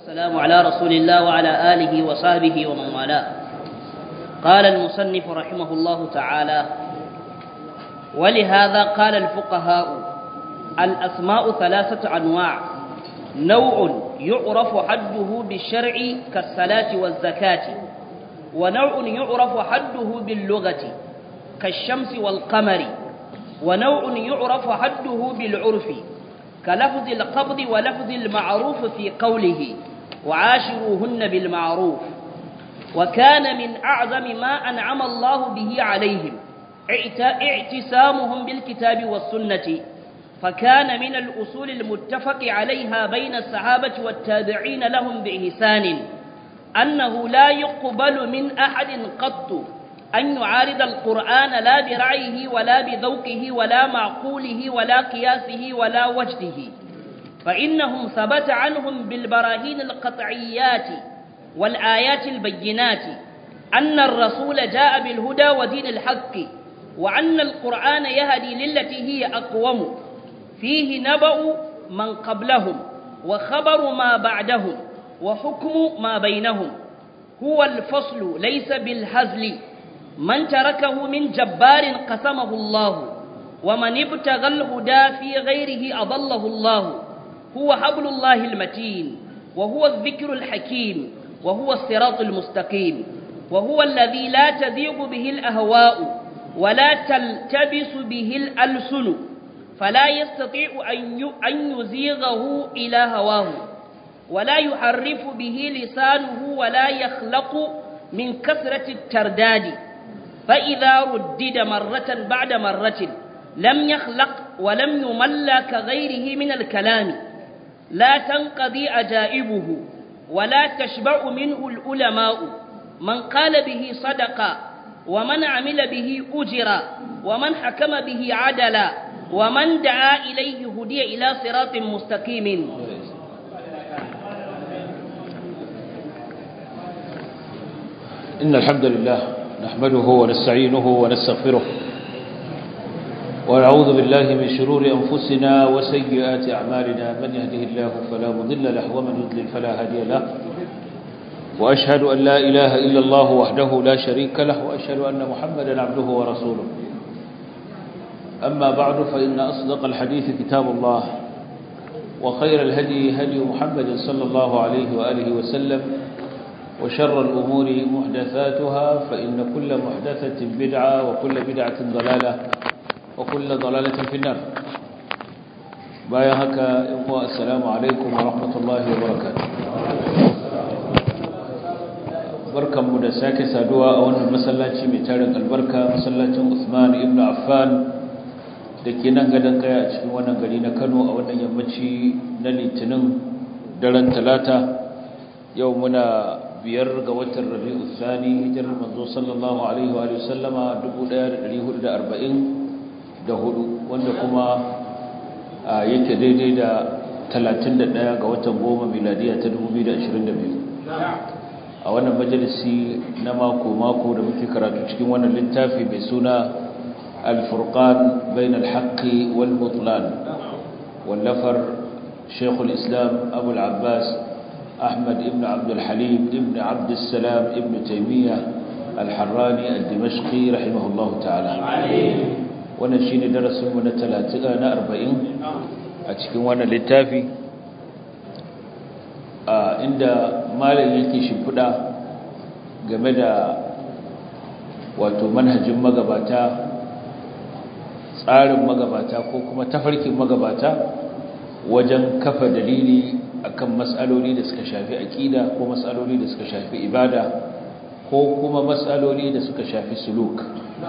والسلام على رسول الله وعلى آله وصحبه ومن والاه قال المصنف رحمه الله تعالى ولهذا قال الفقهاء الأسماء ثلاثة أنواع نوع يعرف حده بالشرع كالصلاة والزكاة ونوع يعرف حده باللغة كالشمس والقمر ونوع يعرف حده بالعرف كلفظ القبض ولفظ المعروف في قوله وعاشروهن بالمعروف وكان من أعظم ما أنعم الله به عليهم اعتسامهم بالكتاب والسنة فكان من الأصول المتفق عليها بين الصحابة والتابعين لهم بإحسان أنه لا يقبل من أحد قط أن يعارض القرآن لا برعيه ولا بذوقه ولا معقوله ولا قياسه ولا وجده فإنهم ثبت عنهم بالبراهين القطعيات والآيات البينات أن الرسول جاء بالهدى ودين الحق وأن القرآن يهدي للتي هي أقوم فيه نبأ من قبلهم وخبر ما بعدهم وحكم ما بينهم هو الفصل ليس بالهزل من تركه من جبار قسمه الله ومن ابتغى الهدى في غيره أضله الله هو حبل الله المتين وهو الذكر الحكيم وهو الصراط المستقيم وهو الذي لا تذيق به الأهواء ولا تلتبس به الألسن فلا يستطيع أن يزيغه إلى هواه ولا يحرف به لسانه ولا يخلق من كثرة الترداد فإذا ردد مرة بعد مرة لم يخلق ولم يمل كغيره من الكلام لا تنقضي عجائبه ولا تشبع منه العلماء من قال به صدق ومن عمل به أجر ومن حكم به عدل ومن دعا إليه هدي إلى صراط مستقيم إن الحمد لله نحمده ونستعينه ونستغفره ونعوذ بالله من شرور أنفسنا وسيئات أعمالنا من يهده الله فلا مضل له ومن يضلل فلا هادي له وأشهد أن لا إله إلا الله وحده لا شريك له وأشهد أن محمدا عبده ورسوله أما بعد فإن أصدق الحديث كتاب الله وخير الهدي هدي محمد صلى الله عليه وآله وسلم وشر الأمور محدثاتها فإن كل محدثة بدعة وكل بدعة ضلالة وكل ضلالة في النار بايهك إخوة السلام عليكم ورحمة الله وبركاته barkan mu da sake saduwa a wannan masallaci mai tarin albarka masallacin Usman ibn Affan da ke nan gadon kaya a cikin wannan gari na Kano a wannan yammaci na Litinin daren Talata yau muna biyar ga watan rabi'u thani hijirar manzo sallallahu alaihi wa sallama 1444 wanda kuma yake daidai da 31 ga watan goma miladiya ta 2022 a wannan majalisi na mako mako da muke karatu cikin wannan littafi mai suna al-furqan bain al-haqqi wal butlan wallafar shaykhul islam abu al-abbas أحمد ابن عبد الحليم ابن عبد السلام ابن تيمية الحراني الدمشقي رحمه الله تعالى ونشين درس من الثلاثة أربعين أتكين وانا للتافي عند مالا يلكي شبدا جمدا wato manhajin magabata tsarin magabata ko kuma tafarkin magabata wajen kafa dalili akan mas'aloli da suka shafi aqida ko mas'aloli da suka shafi ibada ko kuma mas'aloli da suka shafi suluk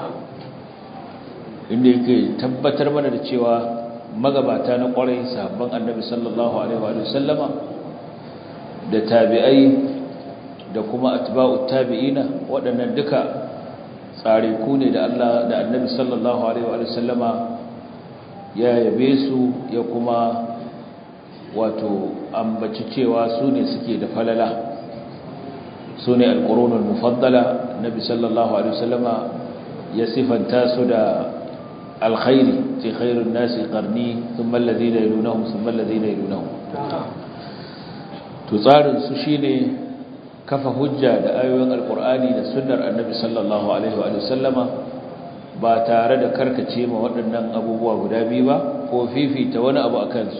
inda yake tabbatar mana da cewa magabata na ƙwarai sahabban annabi sallallahu alaihi wa sallama da tabi'ai da kuma atba'ut tabi'ina waɗannan duka tsare ku ne da Allah da annabi sallallahu alaihi wa sallama ya yabe su ya kuma wato ambaci cewa su ne suke da falala su ne alƙurunar mufaddala nabi sallallahu alaihi wasallama ya sifanta su da alkhairi ce khairun nasi qarni thumma alladhina yalunhum thumma alladhina yalunhum to tsarin su shine kafa hujja da ayoyin alkur'ani da sunnar annabi sallallahu alaihi wa sallama ba tare da karkace ma waɗannan abubuwa guda biyu ba ko fifita wani abu a kansu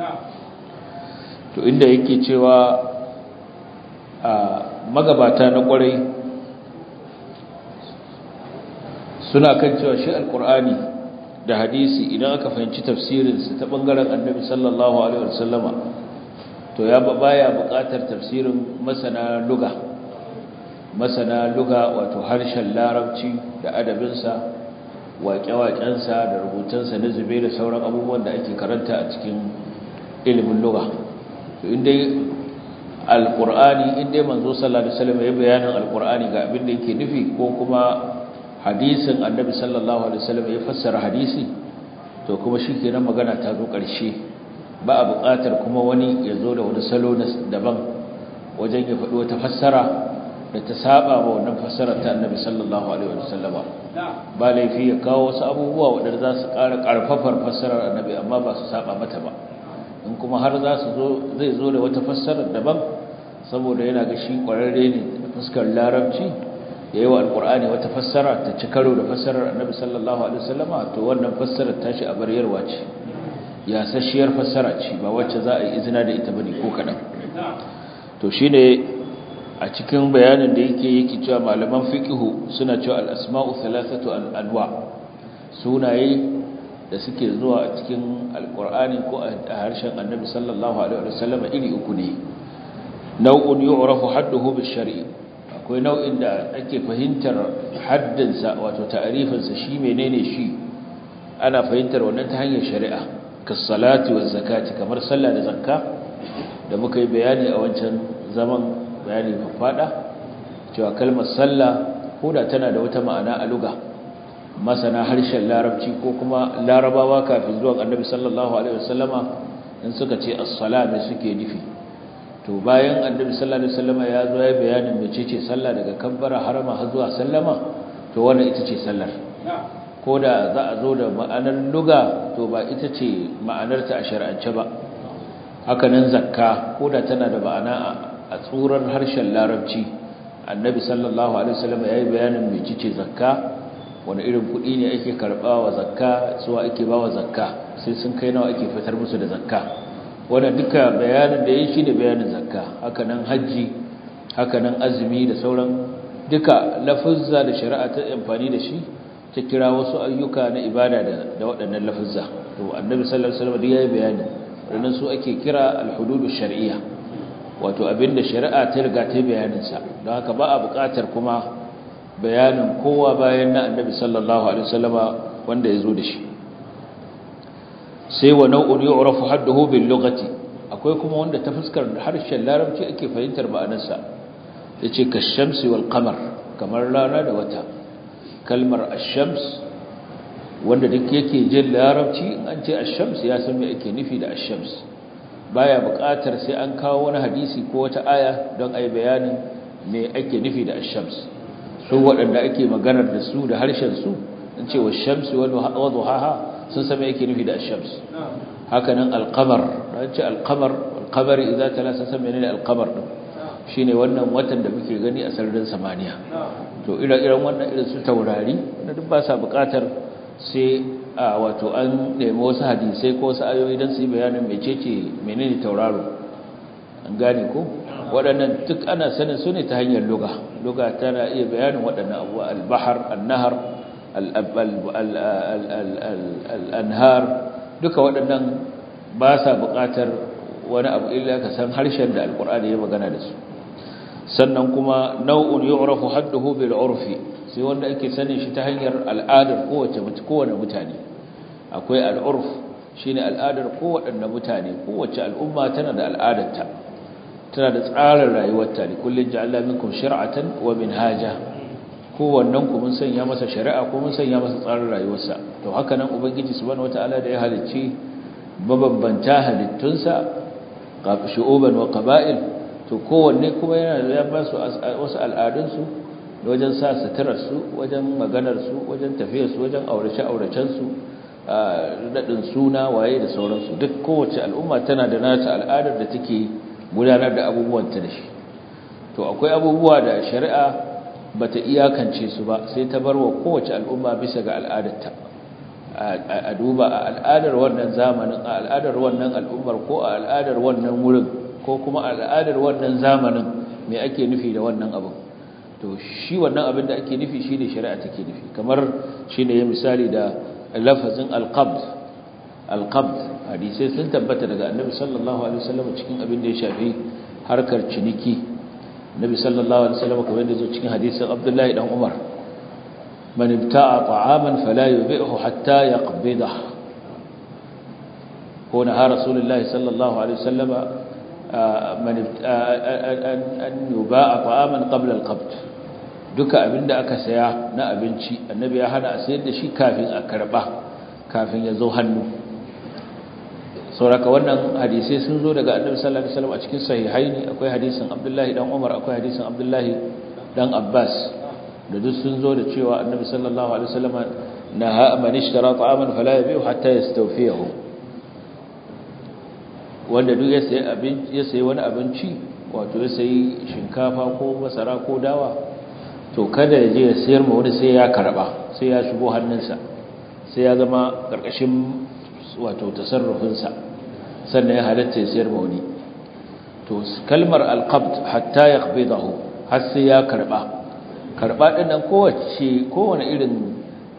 to inda yake cewa a magabata na ƙwarai suna kan cewa shi alkur'ani da hadisi idan aka fahimci tafsirinsu ta ɓangaren annabi sallallahu alaihi wa sallama to ya baya buƙatar tafsirin masana luga masana luga wato harshen larabci da adabinsa waƙe-waƙensa da rubutunsa na zube da sauran abubuwan da ake karanta a cikin ilimin luga to inda alƙur'ani inda manzo sallallahu alaihi wasallam ya bayanin alƙur'ani ga abin da yake nufi ko kuma hadisin annabi sallallahu alaihi wasallam ya fassara hadisi to kuma shikenan magana ta zo ƙarshe ba a buƙatar kuma wani ya zo da wani salo daban wajen ya faɗi wata fassara da ta saba wa wannan fassarar ta annabi sallallahu alaihi wasallama ba laifi ya kawo wasu abubuwa waɗanda za su ƙara ƙarfafar fassarar annabi amma ba su saba mata ba in kuma har za su zo zai zo da wata fassarar daban saboda yana ga shi ƙwararre ne fuskar larabci ya yi wa alƙur'ani wata fassara ta ci karo da fassarar annabi sallallahu alaihi wasallama to wannan fassarar tashi a baryarwa ce yasasshiyar fassara ce ba wacce za a yi izina da ita bane ko kaɗan to shine a cikin bayanin da yake yake cewa malaman fiqhu suna cewa al-asma'u thalathatu anwa sunaye da suke zuwa a cikin alqur'ani ko a harshen annabi sallallahu alaihi wasallam iri uku ne nau'un yu'rafu hadduhu bil-shar'i akwai nau'in da ake fahimtar haddinsa wato ta'rifinsa shi menene shi ana fahimtar wannan ta hanyar shari'a kas-salati waz-zakati kamar sallah da zakka da muka yi bayani a wancan zaman bayani fada cewa kalmar sallah koda tana da wata ma'ana a luga masana harshen larabci ko kuma larabawa kafin zuwan annabi sallallahu alaihi wasallama in suka ce as-sala me suke nufi to bayan annabi sallallahu alaihi wasallama ya zo ya bayanin mecece sallah daga kabbara harama har zuwa sallama to wannan ita ce sallar koda za a zo da ma'anar luga to ba ita ce ma'anarta a shar'ance ba haka nan zakka koda tana da ma'ana a tsurar harshen larabci annabi sallallahu alaihi wasallam yayi bayanin mecece zakka wani irin kuɗi ne ake karɓa wa zakka suwa ake ba wa zakka sai sun kai nawa ake fitar musu da zakka wannan duka bayanin da yayi shine bayanin zakka haka nan haji haka nan azumi da sauran duka lafuzza da shari'a ta amfani da shi ta kira wasu ayyuka na ibada da da waɗannan lafuzza to annabi sallallahu alaihi wasallam yayi bayani wannan su ake kira al-hududush shar'iyyah wato abinda shari'a ta riga ta bayaninsa don haka ba a buƙatar kuma bayanin kowa bayan na annabi sallallahu alaihi wasallama wanda ya zo da shi sai wa nau'un yu'rafu hadduhu bil lughati akwai kuma wanda ta fuskar harshen larabci ake fahimtar ma'anarsa yace kashamsi wal qamar kamar rana da wata kalmar ash-shams wanda duk yake jin larabci an ce ash-shams ya san me ake nufi da ash-shams baya buƙatar sai an kawo wani hadisi ko wata aya don ai bayanin me ake nufi da ash-shams su waɗanda ake maganar da su da harshen su an ce wash-shamsi wa duhaha sun san me ake nufi da ash-shams haka nan al-qamar an ce al-qamar al-qamar idza tala sun san menene al-qamar din shine wannan watan da muke gani a sararin samaniya to ire-iren wannan irin su taurari wanda duk ba sa buƙatar sai a wato an nemi wasu hadisai ko wasu ayoyi don su yi bayanin mecece menene tauraro an gane ko waɗannan duk ana sanin su ne ta hanyar luga luga tana iya bayanin waɗannan abuwa albahar annahar al'anhar duka waɗannan ba sa buƙatar wani abu illa ka san harshen da alƙur'ani ya magana da su sannan kuma nau'un yu'rafu hadduhu bil urfi sai wanda ake sanin shi ta hanyar al'adar kowace kowane mutane akwai al'urf shine al'adar kowaɗanne mutane kowace al'umma tana da al'adarta tana da tsarin rayuwarta ne kullun ja'alna minkum shir'atan wa minhaja kowannen ku mun sanya masa shari'a ko mun sanya masa tsarin rayuwarsa to haka nan ubangiji subhanahu wataala da ya halicci mabambanta halittunsa shu'uban wa qaba'il to kowanne kuma yana da ya ba su wasu al'adunsu wajen sa suturarsu wajen maganarsu wajen tafiyarsu wajen aurace-auracensu daɗin suna waye da sauransu duk kowace al'umma tana da nata al'adar da take gudanar da abubuwanta da shi to akwai abubuwa da shari'a bata iyakance su ba sai ta bar wa kowace al'umma bisa ga al'adarta a duba a al'adar wannan zamanin a al'adar wannan al'ummar ko a al'adar wannan wurin ko kuma a al'adar wannan zamanin me ake nufi da wannan abin to shi wannan abin da ake nufi shine shari'a take nufi kamar shine ya misali da lafazin al-qabd al-qabd hadisi sun tabbata daga annabi sallallahu alaihi wasallam cikin abin da ya shafi harkar ciniki annabi sallallahu alaihi wasallam kamar da zo cikin hadisin abdullahi dan umar man ibta'a ta'aman fala yubi'hu hatta yaqbidah ko na rasulullahi sallallahu alaihi wasallam man an yuba'a ta'aman qabla al-qabd duka abinda aka saya na abinci annabi ya hana a sayar da shi kafin a karba kafin ya zo hannu sauraka wannan hadisai sun zo daga annabi sallallahu alaihi wasallam a cikin sahihaini akwai hadisin abdullahi dan umar akwai hadisin abdullahi dan abbas da duk sun zo da cewa annabi sallallahu alaihi wasallam naha man ishtara ta'aman fala yabi'u hatta yastawfiyahu wanda duk ya sayi abinci ya sayi wani abinci wato ya sayi shinkafa ko masara ko dawa to kada ya je ya sayar ma wani sai ya karba sai ya shigo hannunsa sai ya zama karkashin wato tasarrufinsa sannan ya halatta ya sayar ma wani to kalmar alqabd hatta yaqbidahu har sai ya karba karba din nan kowace kowane irin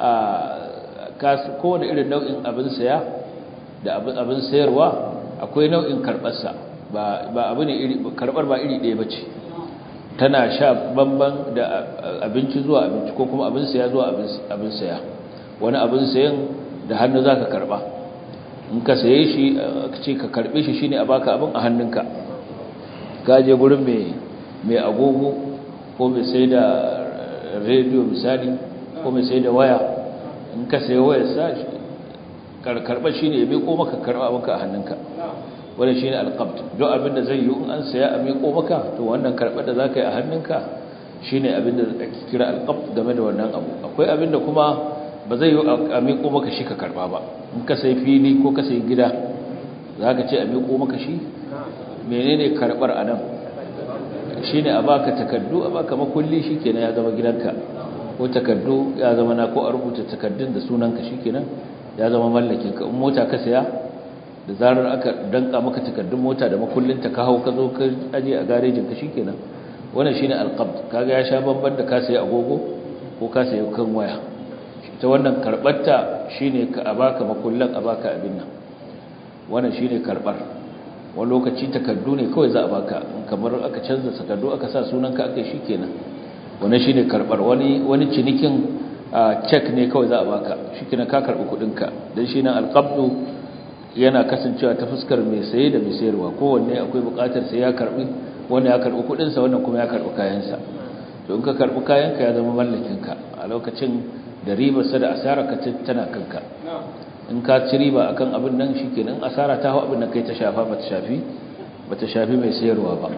kowane irin nau'in abin saya da abin sayarwa akwai nau'in karbarsa ba ba abu ne iri karbar ba iri ɗaya bace tana sha bamban da abinci zuwa abinci ko kuma abin saya zuwa abin saya wani abin sayan da hannu zaka karba in ka saye shi ka ce ka karbe shi shine a baka abin a hannunka ka je gurin mai mai agogo ko mai sai da radio misali ko mai sai da waya in ka saye wayar sa karba shine ya miko maka karba abinka a hannunka wannan shine alqabd duk abin da zai yi in an saya a miko maka to wannan karba da zaka yi a hannunka shine abin da ake kira alqabd game da wannan abu akwai abin da kuma ba zai yi a miko maka shi ka karba ba in ka sai fili ko ka sai gida zaka ce a miko maka shi menene karbar anan shine a baka takaddu a baka makulli shikenan ya zama gidanka ko takaddu ya zama na ko a rubuta takaddun da sunanka shikenan ya zama mallakin ka in mota ka saya da zarar aka danka maka takardun mota da makullinta ka hau ka zo ka aje a garejin ka shikenan wannan shine alqabd kaga ya sha babban da ka sayi agogo ko ka sayi kan waya ta wannan karbarta shine ka abaka makullan abaka abin nan wannan shine karbar wani lokaci takardu ne kawai za a baka kamar aka canza takardu aka sa sunanka aka shikenan wannan shine karbar wani wani cinikin check ne kawai za a baka shikenan ka karbi kudin ka dan shine alqabdu yana kasancewa ta fuskar mai saye da mai sayarwa kowanne akwai bukatar sai ya karbi wanda ya karbi kudinsa wannan kuma ya karbi kayansa to in ka karbi kayanka ya zama mallakinka a lokacin da ribarsa da asara ka tana kanka in ka ci riba akan abin nan shikenan asara ta hau abin nan kai ta shafa bata shafi bata shafi mai sayarwa ba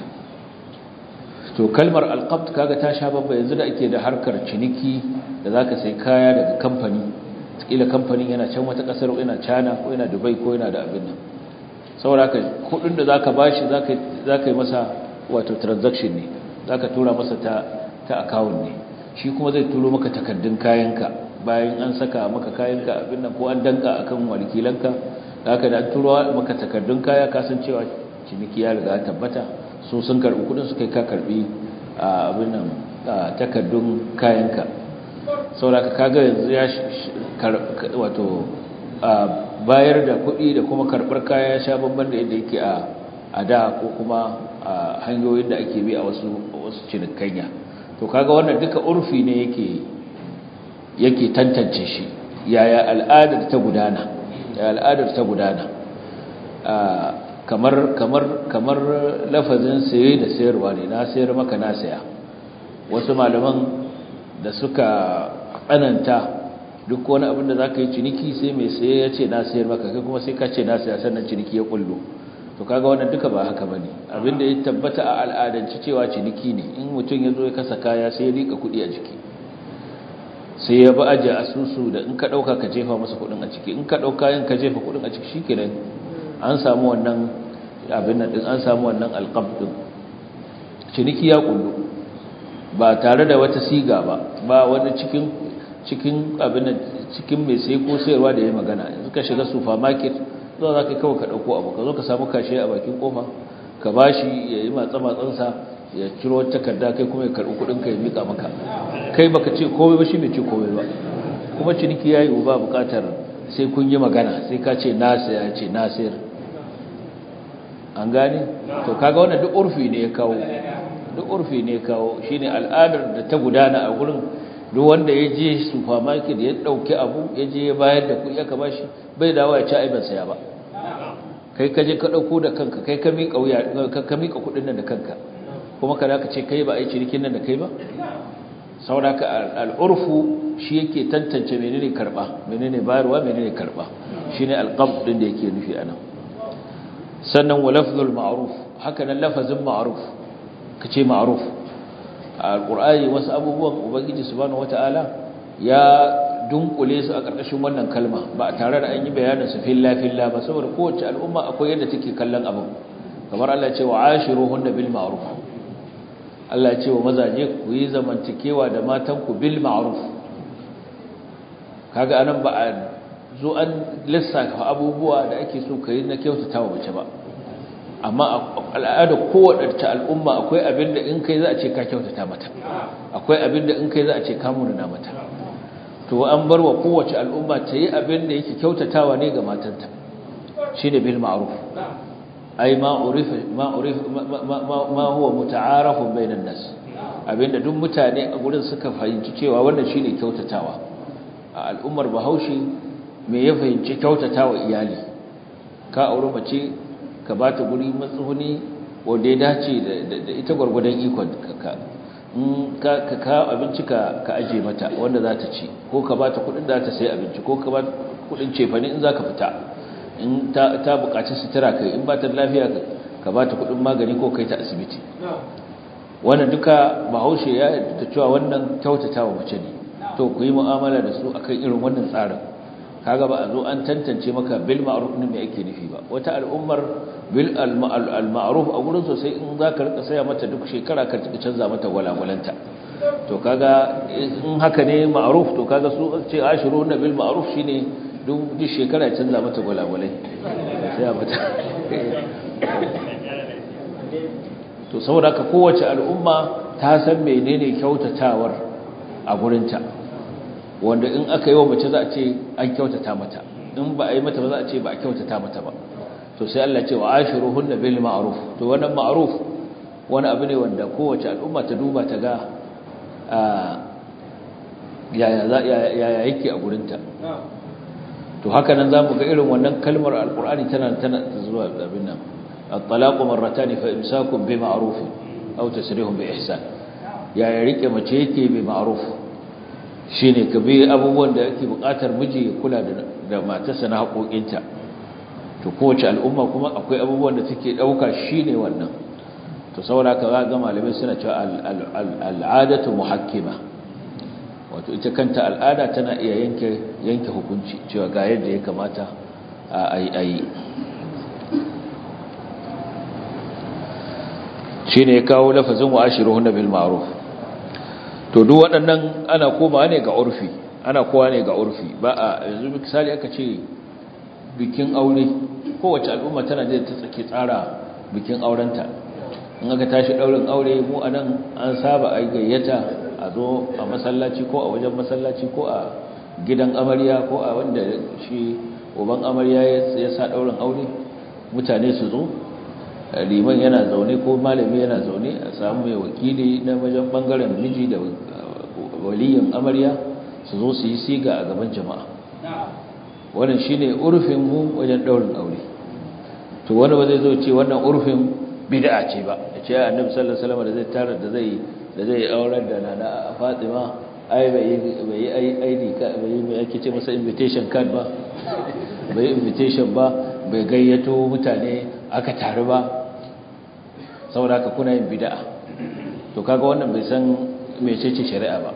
to kalmar alqabd kaga ta sha babba yanzu da ake da harkar ciniki da zaka sai kaya daga kamfani kila kamfanin yana can wata kasar yana China ko yana Dubai ko yana da abin nan saboda haka kudin da zaka bashi zaka zaka yi masa wato transaction ne zaka tura masa ta ta account ne shi kuma zai turo maka takaddun kayanka bayan an saka maka kayanka abin nan ko an danka akan wakilanka haka da an turo maka takaddun kaya ka san cewa ciniki ya riga tabbata su sun karbi kudin su kai ka karbi abin nan takaddun kayanka saboda kaga yanzu ya wato bayar da kuɗi da kuma karɓar kaya ya sha bamban da yadda yake a da ko kuma a hanyoyin da ake bi a wasu wasu cinikayya to kaga wannan duka urfi ne yake yake tantance shi yaya al'adar ta gudana yaya al'adar ta gudana kamar kamar kamar lafazin saye da sayarwa ne na sayar maka na saya wasu malaman da suka tsananta duk wani abin da za ka yi ciniki sai mai saye ya ce na sayar maka kai kuma sai ka ce na saya sannan ciniki ya kullo to kaga wannan duka ba haka bane abin da ya tabbata a al'adance cewa ciniki ne in mutum ya zo ya kasa kaya sai ya rika kuɗi a jiki sai ya ba aje asusu da in ka ɗauka ka jefa masa kuɗin a ciki in ka ɗauka yin ka jefa kuɗin a ciki shikenan an samu wannan abin nan din an samu wannan alqab din ciniki ya kullu ba tare da wata siga ba ba wani cikin cikin abin nan cikin mai sai ko sayarwa da yayi magana yanzu ka shiga supermarket zo za ka kawo ka dauko abu ka zo ka samu kashe a bakin kofa ka bashi yayi matsa matsansa ya ciro takarda kai kuma ya karbi kudin ka ya mika maka kai baka ce komai ba shi bai ce komai ba kuma ciniki yayi ba bukatar sai kun yi magana sai ka ce na saya ce na sayar an gane to kaga wannan duk urfi ne ya kawo duk urfi ne ya kawo shine al'adar da ta gudana a gurin duk wanda ya je supermarket ya dauki abu ya je ya bayar da kuɗi aka bashi bai dawo ya ci ai ban saya ba kai ka je ka dauko da kanka kai ka mika wuya ka mika kuɗin nan da kanka kuma kada ka ce kai ba ai cinikin nan da kai ba saboda ka al'urfu shi yake tantance menene karba menene bayarwa menene karba shine alqabd din da yake nufi anan sannan wa lafzul ma'ruf haka nan lafazin ma'ruf kace ma'ruf alqur'ani wasu abubuwan ubangiji subhanahu wataala ya dunkule su a ƙarƙashin wannan kalma ba tare da an yi bayanin su filla filla ba saboda kowace al'umma akwai yadda take kallon abin kamar Allah ya ce wa ashiruhunna bil ma'ruf Allah ya ce wa mazaje ku yi zamantakewa da matanku bil ma'ruf kaga anan ba a zo an lissafa abubuwa da ake so kai na kyautata wa mace ba amma al'ada kowace al'umma akwai abin da in kai za a ce ka kyautata mata akwai abin da in kai za a ce ka munana mata to an bar wa kowace al'umma ta yi abin da yake kyautatawa ne ga matanta shine bil ma'ruf ai ma urifa ma urifa ma huwa muta'arafun bainan nas abinda duk mutane a gurin suka fahimci cewa wannan shine kyautatawa a al'ummar Bahaushe me ya fahimci kyautatawa iyali ka aure mace ka bata guri matsuhuni wanda ya dace da ita gurgurdan ikon ka ka ka ka abinci ka ka aje mata wanda za ta ci ko ka bata kudin da ta sayi abinci ko ka bata kudin cefane in zaka fita in ta ta bukaci sutura kai in ba ta lafiya ka ba ta kudin magani ko kai ta asibiti wannan duka bahaushe ya ta cewa wannan kyautatawa mace ne to ku yi mu'amala da su akan irin wannan tsarin kaga ba a zo an tantance maka bil ma'ruf ne me ake nufi ba wata al'ummar bil al ma'ruf a gurin sosai in zaka rika saya mata duk shekara ka canza mata walawalanta to kaga in haka ne ma'ruf to kaga su ce ashiru na bil ma'ruf shine duk shekara ya canza mata gwalagwalai sai a mata to saboda ka kowace al'umma ta san menene kyautawar a gurinta wanda in aka yi wa mace za a ce an kyautata mata in ba a yi mata ba za a ce ba a kyautata mata ba to sai Allah ce wa ashiruhunna bil ma'ruf to wannan ma'ruf wani abu ne wanda kowace al'umma ta duba ta ga yaya yake a gurinta to haka nan zamu ga irin wannan kalmar alqur'ani tana tana zuwa abin nan at-talaqu marratan fa imsakun bi ma'ruf aw tasrihun bi ihsan ya ya rike mace yake bi ma'ruf shine ka bi abubuwan da yake buƙatar miji ya kula da da matarsa na haƙoƙinta to kowace al'umma kuma akwai abubuwan da take dauka shine wannan to saboda ka ga malamai suna cewa al'adatu muhakkima wato ita kanta al'ada tana iya yanke yanke hukunci cewa ga yadda ya kamata a yi shi ne ya kawo lafazin wa ashiruhun bil ma'ruf to duk waɗannan ana koma ne ga urfi ana kowa ne ga urfi ba a yanzu misali aka ce bikin aure kowace al'umma tana da ta tsake tsara bikin aurenta in aka tashi ɗaurin aure mu a nan an saba a gayyata a zo a masallaci ko a wajen masallaci ko a gidan amarya ko a wanda shi uban amarya ya sa ɗaurin aure mutane su zo liman yana zaune ko malami yana zaune a samu mai wakili na wajen bangaren miji da waliyin amarya su zo su yi siga a gaban jama'a wannan shine urfin mu wajen ɗaurin aure to wani ba zai zo ce wannan urfin bid'a ce ba ya ce annabi sallallahu alaihi wasallam da zai tara da zai da zai aurar da nana Fatima ai bai bai ai ID ka bai mai ake ce masa invitation card ba bai invitation ba bai gayyato mutane aka taru ba saboda haka kuna yin bid'a to kaga wannan bai san mecece shari'a ba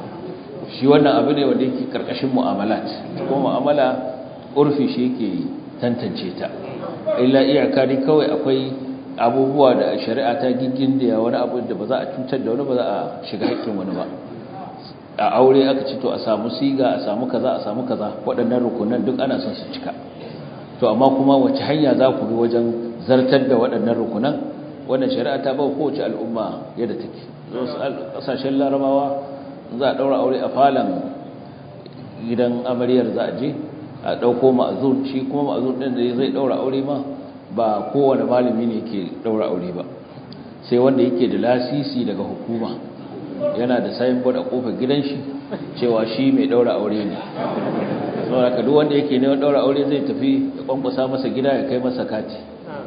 shi wannan abu ne wanda yake karkashin mu'amalat ko mu'amala urfi shi yake tantance ta illa iyaka ne kawai akwai abubuwa da shari'a ta gingin da wani abu da ba za a cutar da wani ba za a shiga haƙƙin wani ba a aure aka ci to a samu siga a samu kaza a samu kaza waɗannan rukunan duk ana son su cika to amma kuma wace hanya za ku bi wajen zartar da waɗannan rukunan wannan shari'a ta ba kowace al'umma yadda take ƙasashen larabawa za a ɗaura aure a falon gidan amaryar za a je a ɗauko ma'azur shi kuma ma'azur ɗin da zai ɗaura aure ma ba kowane malami ne ke ɗaura aure ba sai wanda yake da lasisi daga hukuma yana da signboard a kofar gidan shi cewa shi mai ɗaura aure ne saboda ka duk wanda yake neman ɗaura aure zai tafi ya kwankwasa masa gida ya kai masa kati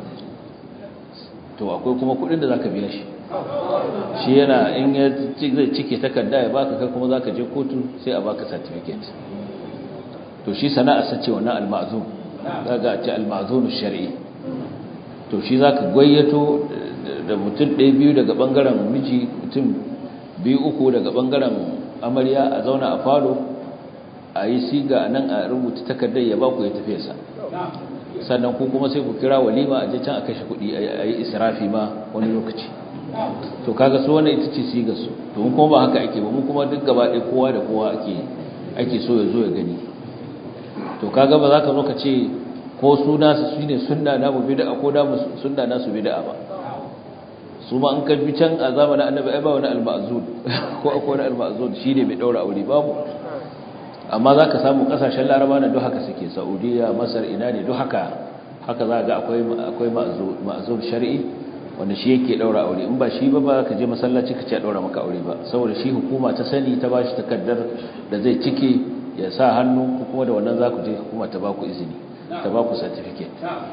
to akwai kuma kuɗin da za ka biya shi shi yana in ya zai cike takarda ya baka kai kuma za ka je kotu sai a baka certificate to shi sana'a sace wannan al-ma'zum zaga a ce al-ma'zum shar'i to shi zaka gayyato da mutum ɗaya biyu daga bangaren miji mutum biyu uku daga bangaren amarya a zauna a falo a yi siga nan a rubuta takardar ya baku ya tafi sa sannan ku kuma sai ku kira walima a je can a kashe kuɗi a yi israfi ma wani lokaci to kaga su wannan ita ce sigar su to mun kuma ba haka ake ba mun kuma duk gaba ɗaya kowa da kowa ake ake so ya zo ya gani to kaga ba za ka zo ka ce ko suna su shine sunna na mu bid'a ko da sunna na su bid'a ba su ma an kaji can a zamanin annabi ai ba wani al-ma'zud ko akwai wani al-ma'zud shine mai daura aure babu amma za ka samu kasashen laraba na duk haka suke saudiya masar ina ne duk haka haka za ga akwai akwai ma'zud shar'i wanda shi yake daura aure in ba shi ba ba ka je masallaci ka ce a daura maka aure ba saboda shi hukuma ta sani ta bashi takaddar da zai cike ya sa hannu ko kuma da wannan za ku je hukuma ta ba ku izini ta ba ku certificate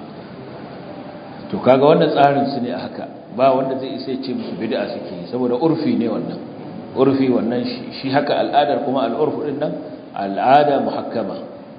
to kaga wannan tsarin su ne a haka ba wanda zai isa ya ce musu bid'a suke yi saboda urfi ne wannan urfi wannan shi haka al'adar kuma al'urfu din nan al'ada muhakkama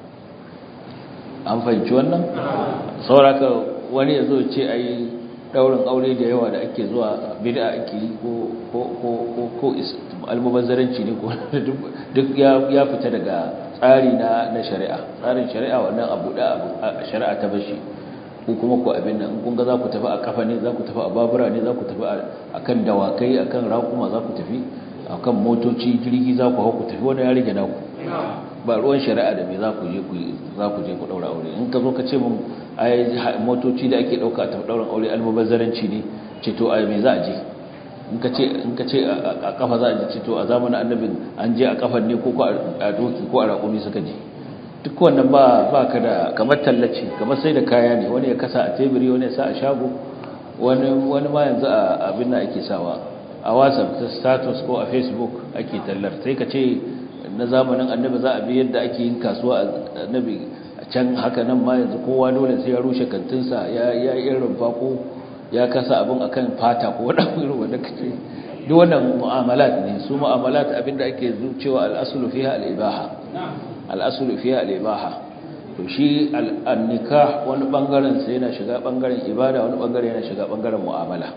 an fahimci wannan sauraka wani ya zo ce ai daurin aure da yawa da ake zuwa bid'a ake yi ko ko ko ko almubazzaranci ne ko duk ya fita daga tsari na na shari'a tsarin shari'a wannan abu da shari'a ta bashi ko kuma ku abin nan kun ga za ku tafi a kafa ne za ku tafi a babura ne za ku tafi akan dawakai akan raƙuma za ku tafi akan motoci jirgi za ku hau ku tafi wani ya rage naku ba ruwan shari'a da me za ku je ku za ku je ku daura aure in ka zo ka ce mun ai motoci da ake dauka a tafi dauran aure almubazzaranci ne ce to ai me za a je in ka ce in ka ce a kafa za a je ce to a zamanin annabin an je a kafan ne ko a doki ko a raƙumi suka je duk wannan ba ba ka da kamar tallace kamar sai da kaya ne wani ya kasa a teburi wani ya sa a shago wani wani ma yanzu a abin da ake sawa a whatsapp ta status ko a facebook ake tallar sai ka ce na zamanin annabi za a bi yadda ake yin kasuwa annabi a can haka nan ma yanzu kowa dole sai ya rushe kantinsa ya ya irin rumfa ko ya kasa abin akan fata ko wani irin wanda kace duk wannan mu'amalat ne su mu'amalat abinda ake zucewa al-aslu fiha al-ibaha al-aslu fiha al-ibaha to shi al-nikah wani bangaren sai yana shiga bangaren ibada wani bangaren yana shiga bangaren mu'amala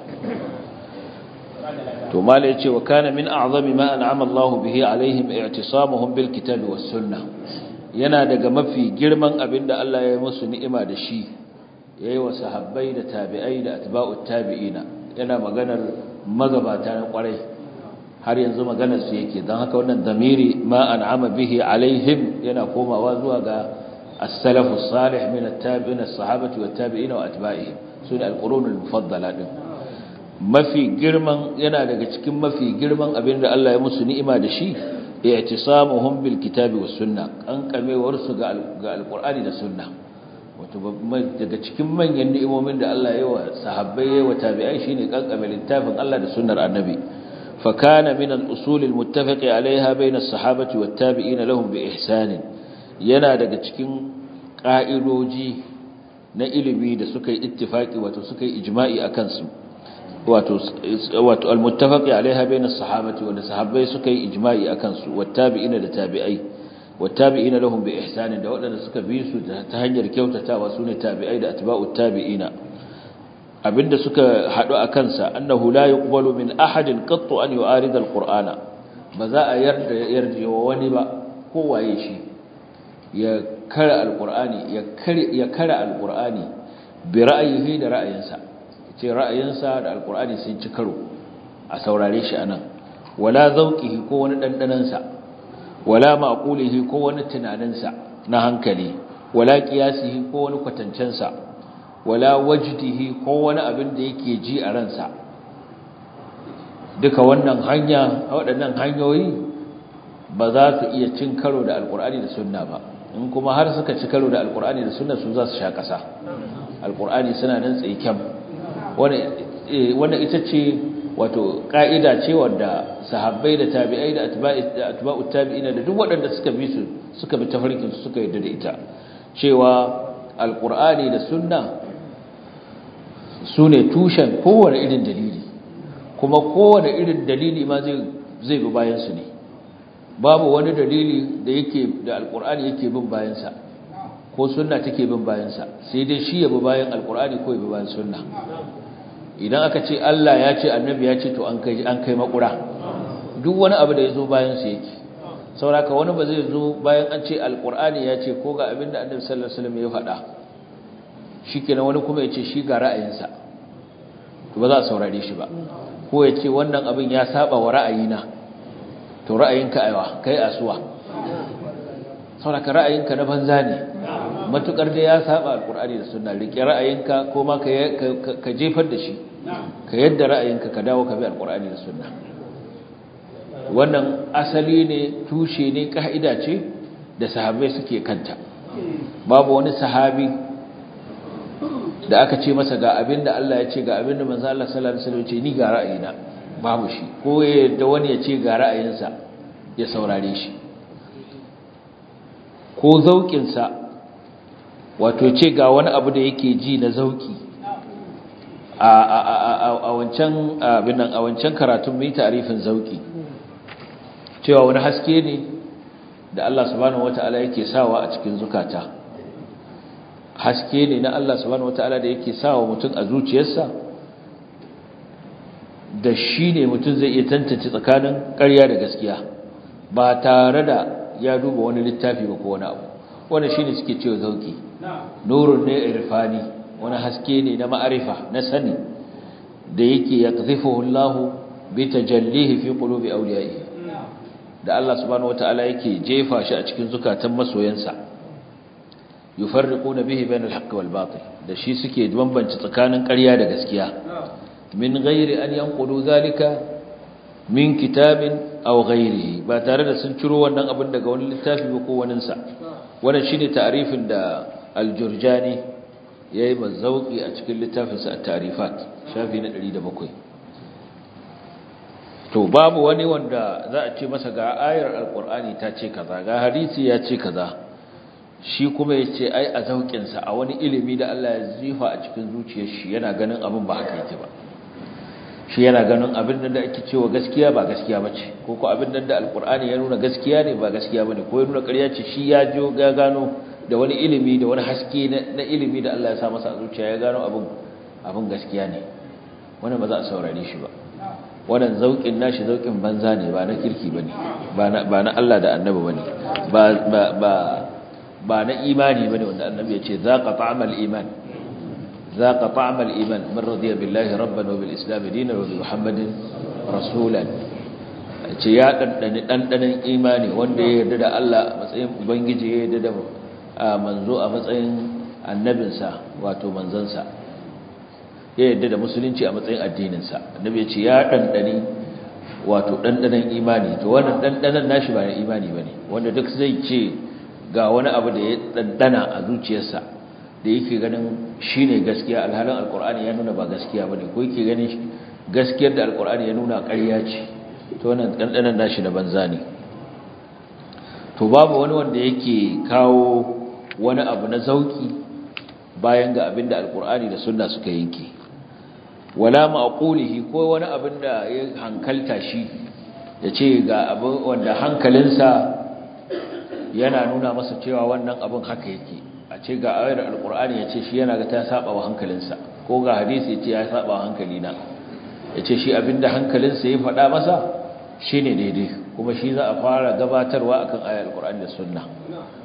to mala yace wa kana min a'zami ma an'ama Allahu bihi alaihim i'tisamuhum bil kitabi was sunnah yana daga mafi girman abinda Allah ya yi musu ni'ima da shi yayi wa sahabbai da tabi'ai da atba'ut tabi'ina yana maganar magabata na kwarai har yanzu maganar su yake dan haka wannan damiri ma an'ama bihi alaihim yana komawa zuwa ga as-salafus salih min at-tabi'in as-sahabati wat tabi'ina wa atba'ihim sune al-qurunul mufaddala din mafi girman yana daga cikin mafi girman abin da Allah ya musu ni'ima da shi i'tisamuhum bil kitabi was sunna kankamewar su ga alqur'ani da sunna wato daga cikin manyan ni'imomin da Allah ya yi wa sahabbai ya wa tabi'ai shine kankame littafin Allah da sunnar annabi fa kana min al usul al muttafaqi alaiha bayna as-sahabati wat tabi'in lahum bi ihsan yana daga cikin ka'idoji na ilimi da suka yi ittifaki wato suka yi ijma'i akan su wato wato almuttafaqi alaiha bainas sahabati wanda sahabbai suka yi ijma'i akan su wattabi'ina da tabi'ai wattabi'ina lahum bi ihsan da wadanda suka bi su ta hanyar kyautatawa sune tabi'ai da atba'ut tabi'ina abinda suka hadu akan sa annahu la yuqbalu min ahadin qattu an yu'arid alqur'ana ba za a yarda yarda wani ba kowaye shi ya kara alqur'ani ya kare ya kara alqur'ani bi ra'ayihi da ra'ayinsa ce ra'ayinsa da alqur'ani sun ci karo a saurare shi anan wala zauqihi ko wani dandanansa wala maqulihi ko wani tunaninsa na hankali wala qiyasihi ko wani kwatancensa wala wajdihi ko wani abin da yake ji a ransa duka wannan hanya waɗannan hanyoyi ba za su iya cin karo da alkur'ani da sunna ba in kuma har suka ci karo da alkur'ani da sunna su za su sha ƙasa alkur'ani suna nan tsaikyan wannan ita ce wato ƙa'ida ce wadda sahabbai da tabi'ai da atba'ut tabi'ina da duk waɗanda suka bi su suka bi tafarkin su suka yarda da ita cewa alkur'ani da sunna su ne tushen kowane irin dalili kuma kowane irin dalili ma zai bi bayansu ne babu wani dalili da yake da alkur'ani yake bin bayansa ko sunna take bin bayansa sai dai shi ya bi bayan alkur'ani ko ya bi bayan sunna idan aka ce Allah ya ce annabi ya ce to an kai an kai makura duk wani abu da ya zo bayan su yake sauraka wani ba zai zo bayan an ce alkur'ani ya ce ko ga abin da annabi sallallahu alaihi wasallam ya faɗa shikenan wani kuma ya ce shi ga ra'ayinsa to ba za a saurare shi ba ko ya ce wannan abin ya saba wa ra'ayina to ra'ayinka aiwa kai asuwa sauraka ra'ayinka na banza ne matukar da ya saba alkur'ani da sunna rike ra'ayinka ko ma ka jefar da shi ka yadda ra'ayinka ka dawo ka bi alkur'ani da sunna wannan asali ne tushe ne ka'ida ce da sahabbai suke kanta babu wani sahabi da aka ce masa ga abin da Allah ya ce ga abin da manzo Allah sallallahu alaihi wasallam ce ni ga ra'ayina babu shi ko da wani ya ce ga ra'ayinsa ya saurare shi ko zaukin sa wato ce ga wani abu da yake ji na zauki a a a a wancan abin nan a wancan karatun mai ta'arifin zauki cewa wani haske ne da Allah subhanahu wataala yake sawa a cikin zukata haske ne na Allah subhanahu wataala da yake sawa mutum a zuciyarsa da shi ne mutum zai iya tantance tsakanin ƙarya da gaskiya ba tare da ya duba wani littafi ba ko wani abu wanda shine suke cewa zauki nurun ne irfani wani haske ne na ma'arifa na sani da yake yaqzifuhu Allah bi tajallihi fi qulubi awliyaihi da Allah subhanahu wataala yake jefa shi a cikin zukatan masoyansa yufarriquna bihi bainal haqqi wal batil da shi suke bambance tsakanin ƙarya da gaskiya min ghairi an yanqudu zalika min kitabin aw ghairihi ba tare da sun ciro wannan abin daga wani littafi ba ko wani sa wannan shine ta'rifin da al-jurjani yayi mazauki a cikin littafinsa at-ta'rifat shafi na 107 to babu wani wanda za a ce masa ga ayar alkur'ani ta ce kaza ga hadisi ya ce kaza shi kuma ya ce ai a zauƙinsa a wani ilimi da Allah ya zifa a cikin zuciyar shi yana ganin abin ba haka yake ba shi yana ganin abin da ake cewa gaskiya ba gaskiya ba ce ko ko abin da alkur'ani ya nuna gaskiya ne ba gaskiya ba ne ko ya nuna ƙarya ce shi ya jo ga gano da wani ilimi da wani haske na ilimi da Allah ya sa masa a zuciya ya gano abin abin gaskiya ne wannan ba za a saurare shi ba wannan zaukin nashi zaukin banza ne ba na kirki bane ba na Allah da annabi bane ba ba ba ba na imani bane wanda annabi ya ce zaqa ta'amal iman zaqa ta'amal iman man radiya billahi rabban wa bil islam dinan wa bi muhammadin rasulan ce ya dandane dandanan imani wanda ya yarda da Allah a matsayin ubangiji ya yarda da manzo a matsayin annabinsa wato manzansa ya yadda da musulunci a matsayin addininsa annabi ya ce ya ɗanɗani wato ɗanɗanan imani to wannan ɗanɗanan nashi ba na imani ba ne wanda duk zai ce ga wani abu da ya ɗanɗana a zuciyarsa da yake ganin shi ne gaskiya alhalin alkur'ani ya nuna ba gaskiya ba ne ko yake ganin gaskiyar da alkur'ani ya nuna ƙarya ce to wannan ɗanɗanan nashi na banza ne to babu wani wanda yake kawo wani abu na zauki bayan ga abin da alkur'ani da sunna suka yanke wala ma'qulihi ko wani abin da ya hankalta shi ya ce ga abin wanda hankalinsa yana nuna masa cewa wannan abin haka yake a ce ga ayar alkur'ani ya ce shi yana ga ta saba wa hankalinsa ko ga hadisi ya ce ya saba wa hankalina ya ce shi abin da hankalinsa ya faɗa masa shi ne daidai kuma shi za a fara gabatarwa akan ayar alkur'ani da sunna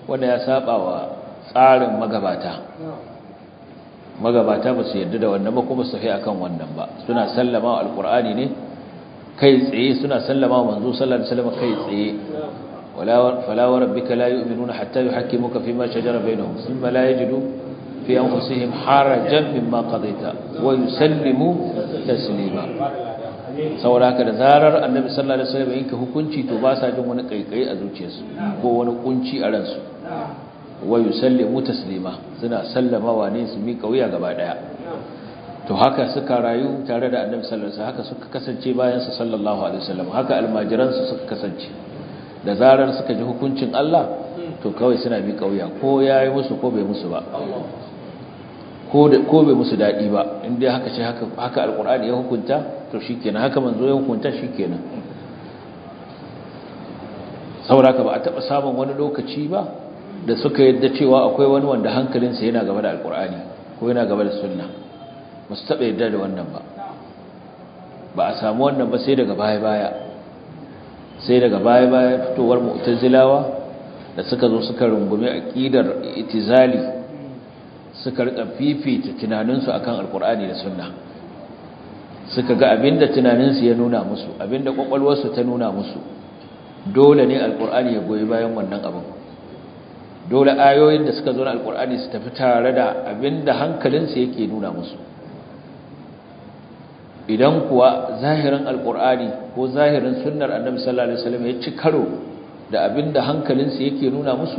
wanda ya saba wa tsarin magabata magabata ba su yarda da wannan ba kuma su fi akan wannan ba suna sallama wa alqur'ani ne kai tsaye suna sallama wa manzo sallallahu alaihi wasallam kai tsaye wala fala wa rabbika la yu'minuna hatta yuhakkimuka fima shajara bainahum thumma la yajidu fi anfusihim harajan mimma qadaita wa yusallimu taslima saboda haka da zarar annabi sallallahu alaihi wasallam yanke hukunci to ba sa jin wani kaikayi a zuciyarsu ko wani kunci a ransu wa yusallimu taslima suna sallamawa ne su miƙa wuya gaba daya to haka suka rayu tare da annabi sallallahu alaihi wasallam haka suka kasance bayan sa sallallahu alaihi wasallam haka almajiran su suka kasance da zarar suka ji hukuncin Allah to kawai suna miƙa wuya ko yayi musu ko bai musu ba ko bai musu daɗi ba inda haka ce haka alkur'ani ya hukunta to shi kenan haka manzo ya hukunta shi kenan sauraka ba a taɓa samun wani lokaci ba da suka yadda cewa akwai wani wanda hankalinsa yana gaba da alkur'ani ko yana gaba da sunna ba su taɓa yadda da wannan ba ba a samu wannan ba sai daga baya-baya sai daga baya-baya fitowar mu'tazilawa da suka zo suka rungumi aqidar itizali suka rika fifita tunaninsu akan alkur'ani da sunna suka ga abinda tunaninsu ya nuna musu abinda kwakwalwarsu ta nuna musu dole ne alkur'ani ya goyi bayan wannan abin dole ayoyin da suka zo na alkur'ani su tafi tare da abinda hankalinsu yake nuna musu idan kuwa zahirin alkur'ani ko zahirin sunnar annabi sallallahu alaihi wasallam ya ci karo da abinda hankalinsu yake nuna musu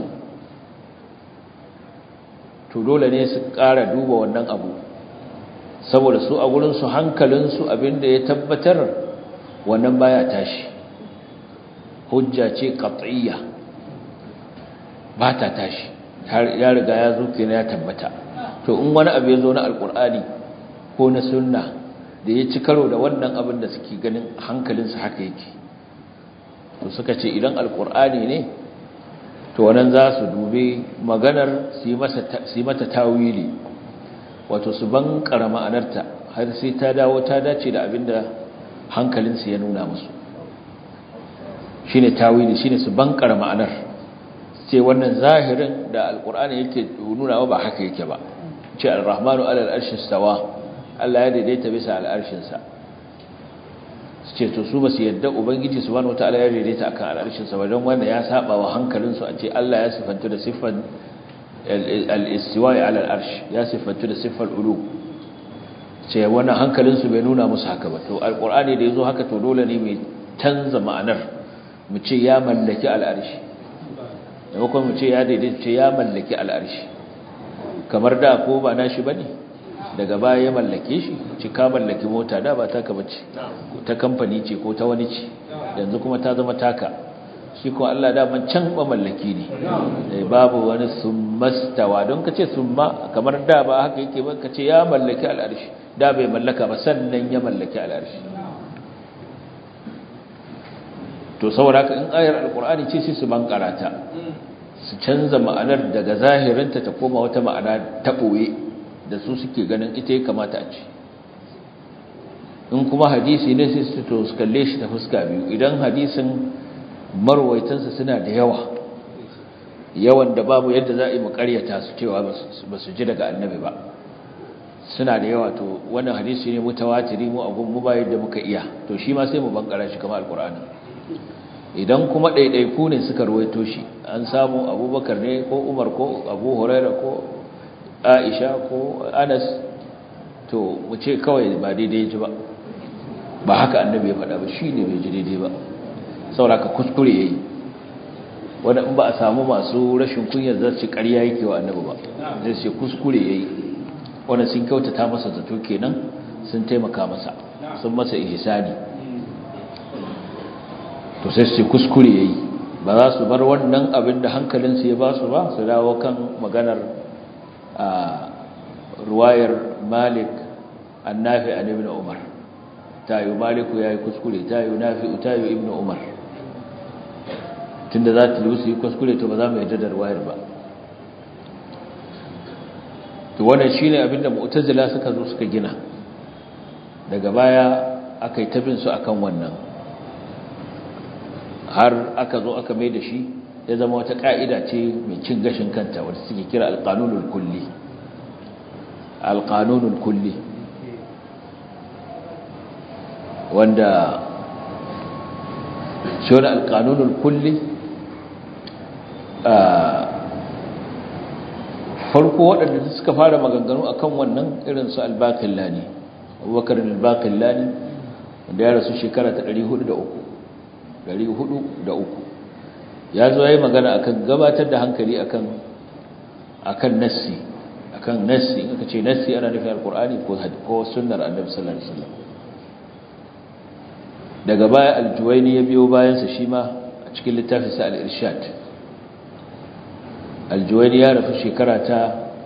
to dole ne su ƙara duba wannan abu saboda su a gurinsu hankalinsu abinda ya tabbatar wannan baya tashi hujja ce qat'iyya ba ta tashi ya riga ya zo kenan ya tabbata to in wani abu ya zo na alkur'ani ko na sunna da ya ci karo da wannan abin da suke ganin hankalinsu haka yake to suka ce idan alkur'ani ne to wannan za su dube maganar su yi mata tawili wato su ban ma'anarta har sai ta dawo ta dace da abinda hankalinsu ya nuna musu shine tawili shine su ban ma'anar ce wannan zahirin da alkur'ani yake nuna ba haka yake ba ce ar-rahmanu alal arshi stawa Allah ya daidaita bisa al'arshinsa su ce to su ba su yadda ubangiji subhanahu wataala ya daidaita akan al'arshinsa ba don wanda ya saba wa hankalinsu a ce Allah ya sifantu da siffan al-istiwa'i ala al-arsh ya sifantu da siffar ulu ce wannan hankalinsu bai nuna musu haka ba to alqur'ani da yazo haka to dole ne mai canza ma'anar mu ce ya mallaki al'arshi da kuma mu ce ya daidaita ce ya mallaki al'arshi kamar da ko ba nashi bane daga baya ya mallake shi ci ka mallaki mota da ba taka bace ta kamfani ce ko ta wani ce yanzu kuma ta zama taka shi ko Allah daman can ba mallaki ne babu wani summastawa don kace summa kamar da ba haka yake ba kace ya mallaki al'arshi da bai mallaka ba sannan ya mallaki al'arshi to saboda haka in ayar alqur'ani ce sai su bankarata su canza ma'anar daga zahirinta ta koma wata ma'ana ta boye da su suke ganin ita ya kamata a ce in kuma hadisi ne sai su to su kalle shi ta fuska biyu idan hadisin marwaitansa suna da yawa yawan da babu yadda za a yi makaryata su cewa ba su ji daga annabi ba suna da yawa to wannan hadisi ne mutawatiri mu abun mu ba yadda muka iya to shi ma sai mu bankara shi kamar alkur'ani idan kuma ɗaiɗaiku ne suka ruwaito shi an samu abubakar ne ko umar ko abu huraira ko aisha ko anas to mu ce kawai ba daidai ji ba ba haka annabi ya faɗa ba shi ne bai ji daidai ba sauraka kuskure ya yi wanda in ba a samu masu rashin kunyar za su ƙarya yake wa annabi ba zai ce kuskure ya yi wanda sun kyautata masa zato kenan sun taimaka masa sun masa ihsani to sai su ce kuskure ya yi ba za su bar wannan abin da hankalinsu ya ba su ba su dawo kan maganar a ruwayar malik annafi an ibn umar tayo maliku ya yi kuskure tayo nafi tayo ibn umar tunda za ta lusu yi kuskure to ba za mu yadda da ruwayar ba to wannan shine abinda mu'tazila suka zo suka gina daga baya aka yi tabin su akan wannan har aka zo aka mai da shi ya zama wata ka'ida ce mai cin gashin kanta wadda suke kira alqanunul kulli alqanunul kulli wanda shi wani alqanunul kulli farko waɗanda suka fara maganganu akan wannan irin su albaqillani abubakar albaqillani wanda ya rasu shekara ta 403 403 ya zo yayi magana akan gabatar da hankali akan akan nassi akan nassi in aka ce nassi ana nufin alqur'ani ko ko sunnar annabi sallallahu alaihi wasallam daga baya aljuwaini ya biyo bayan sa shi ma a cikin littafin sa al-irshad aljuwaini ya rafu shekara ta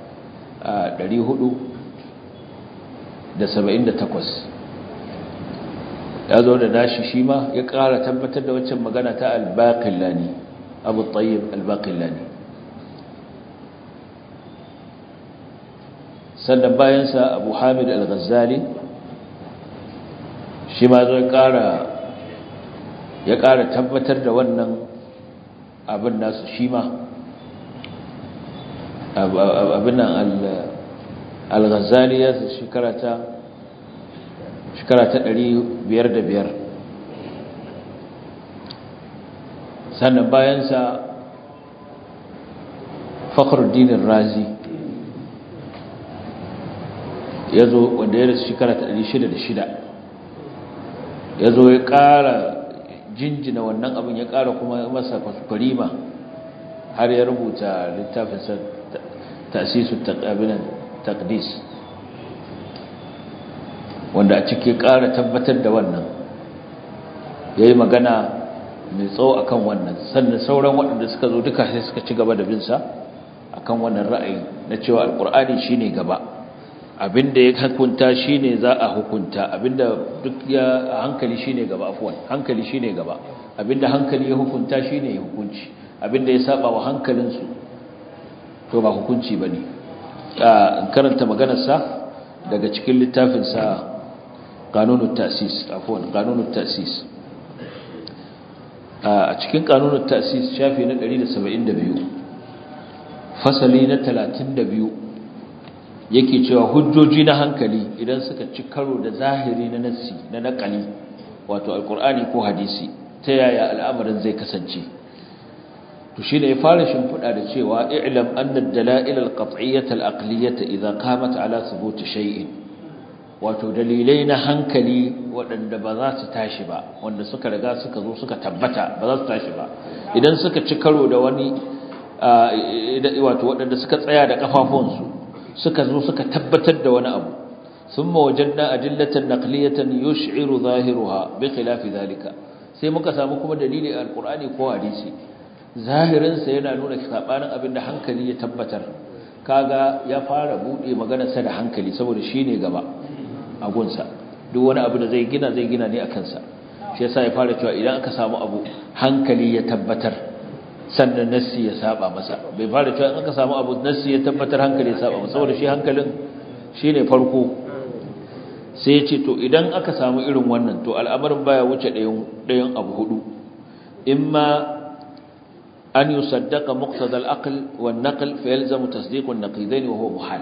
478 ya zo da nashi shi ma ya ƙara tabbatar da waccan magana ta al-baqillani abu tayyib al-baqillani sannan bayansa abu hamid al-ghazali shi ma zo ya ƙara tabbatar da wannan abin nasu shi ma abin nan al-ghazali ya shekara ta shekara ta biyar da biyar sannan bayansa fakhruddin razi ya zo wanda ya rasu shekara ta shida da shida ya zo ya ƙara jinjina wannan abin ya ƙara kuma masa kwarima har ya rubuta littafinsa tasisu taqabilan taqdis wanda a ciki ƙara tabbatar da wannan yayi magana mai tsawo akan wannan sannan sauran waɗanda suka zo duka sai suka ci gaba da bin sa akan wannan ra'ayi na cewa alqur'ani shine gaba abinda ya hukunta shine za a hukunta abinda duk ya hankali shine gaba afwan hankali shine gaba abinda hankali ya hukunta shine ya hukunci abinda ya saba wa hankalinsu to ba hukunci bane karanta maganar sa daga cikin littafin sa qanunut ta'sis afwan qanunut ta'sis a cikin qanunut ta'sis shafi na 172 fasali na 32 yake cewa hujjoji na hankali idan suka ci karo da zahiri na nassi na nakali wato alkur'ani ko hadisi ta yaya al'amarin zai kasance to shine ya fara shimfiɗa da cewa i'lam anna ad-dala'il al-qat'iyyah al-aqliyyah idha qamat ala thubut shay'in wato dalilai na hankali waɗanda ba za su tashi ba wanda suka riga suka zo suka tabbata ba za su tashi ba idan suka ci karo da wani wato waɗanda suka tsaya da kafafunsu suka zo suka tabbatar da wani abu thumma wajadna adillatan naqliyatan yush'iru zahiruha bi khilafi zalika sai muka samu kuma dalili alqur'ani ko hadisi zahirin sa yana nuna sabanin abin da hankali ya tabbatar kaga ya fara bude maganar sa da hankali saboda shine gaba a gunsa duk wani abu da zai gina zai gina ne akan sa shi yasa ya fara cewa idan aka samu abu hankali ya tabbatar sannan nassi ya saba masa bai fara cewa in aka samu abu nassi ya tabbatar hankali ya saba masa saboda shi hankalin shine farko sai ya ce to idan aka samu irin wannan to al'amarin baya wuce ɗayan ɗayan abu hudu imma an yusaddaqa muqtada al-aql wa an-naql fa yalzamu tasdiqu an-naqidain wa huwa muhal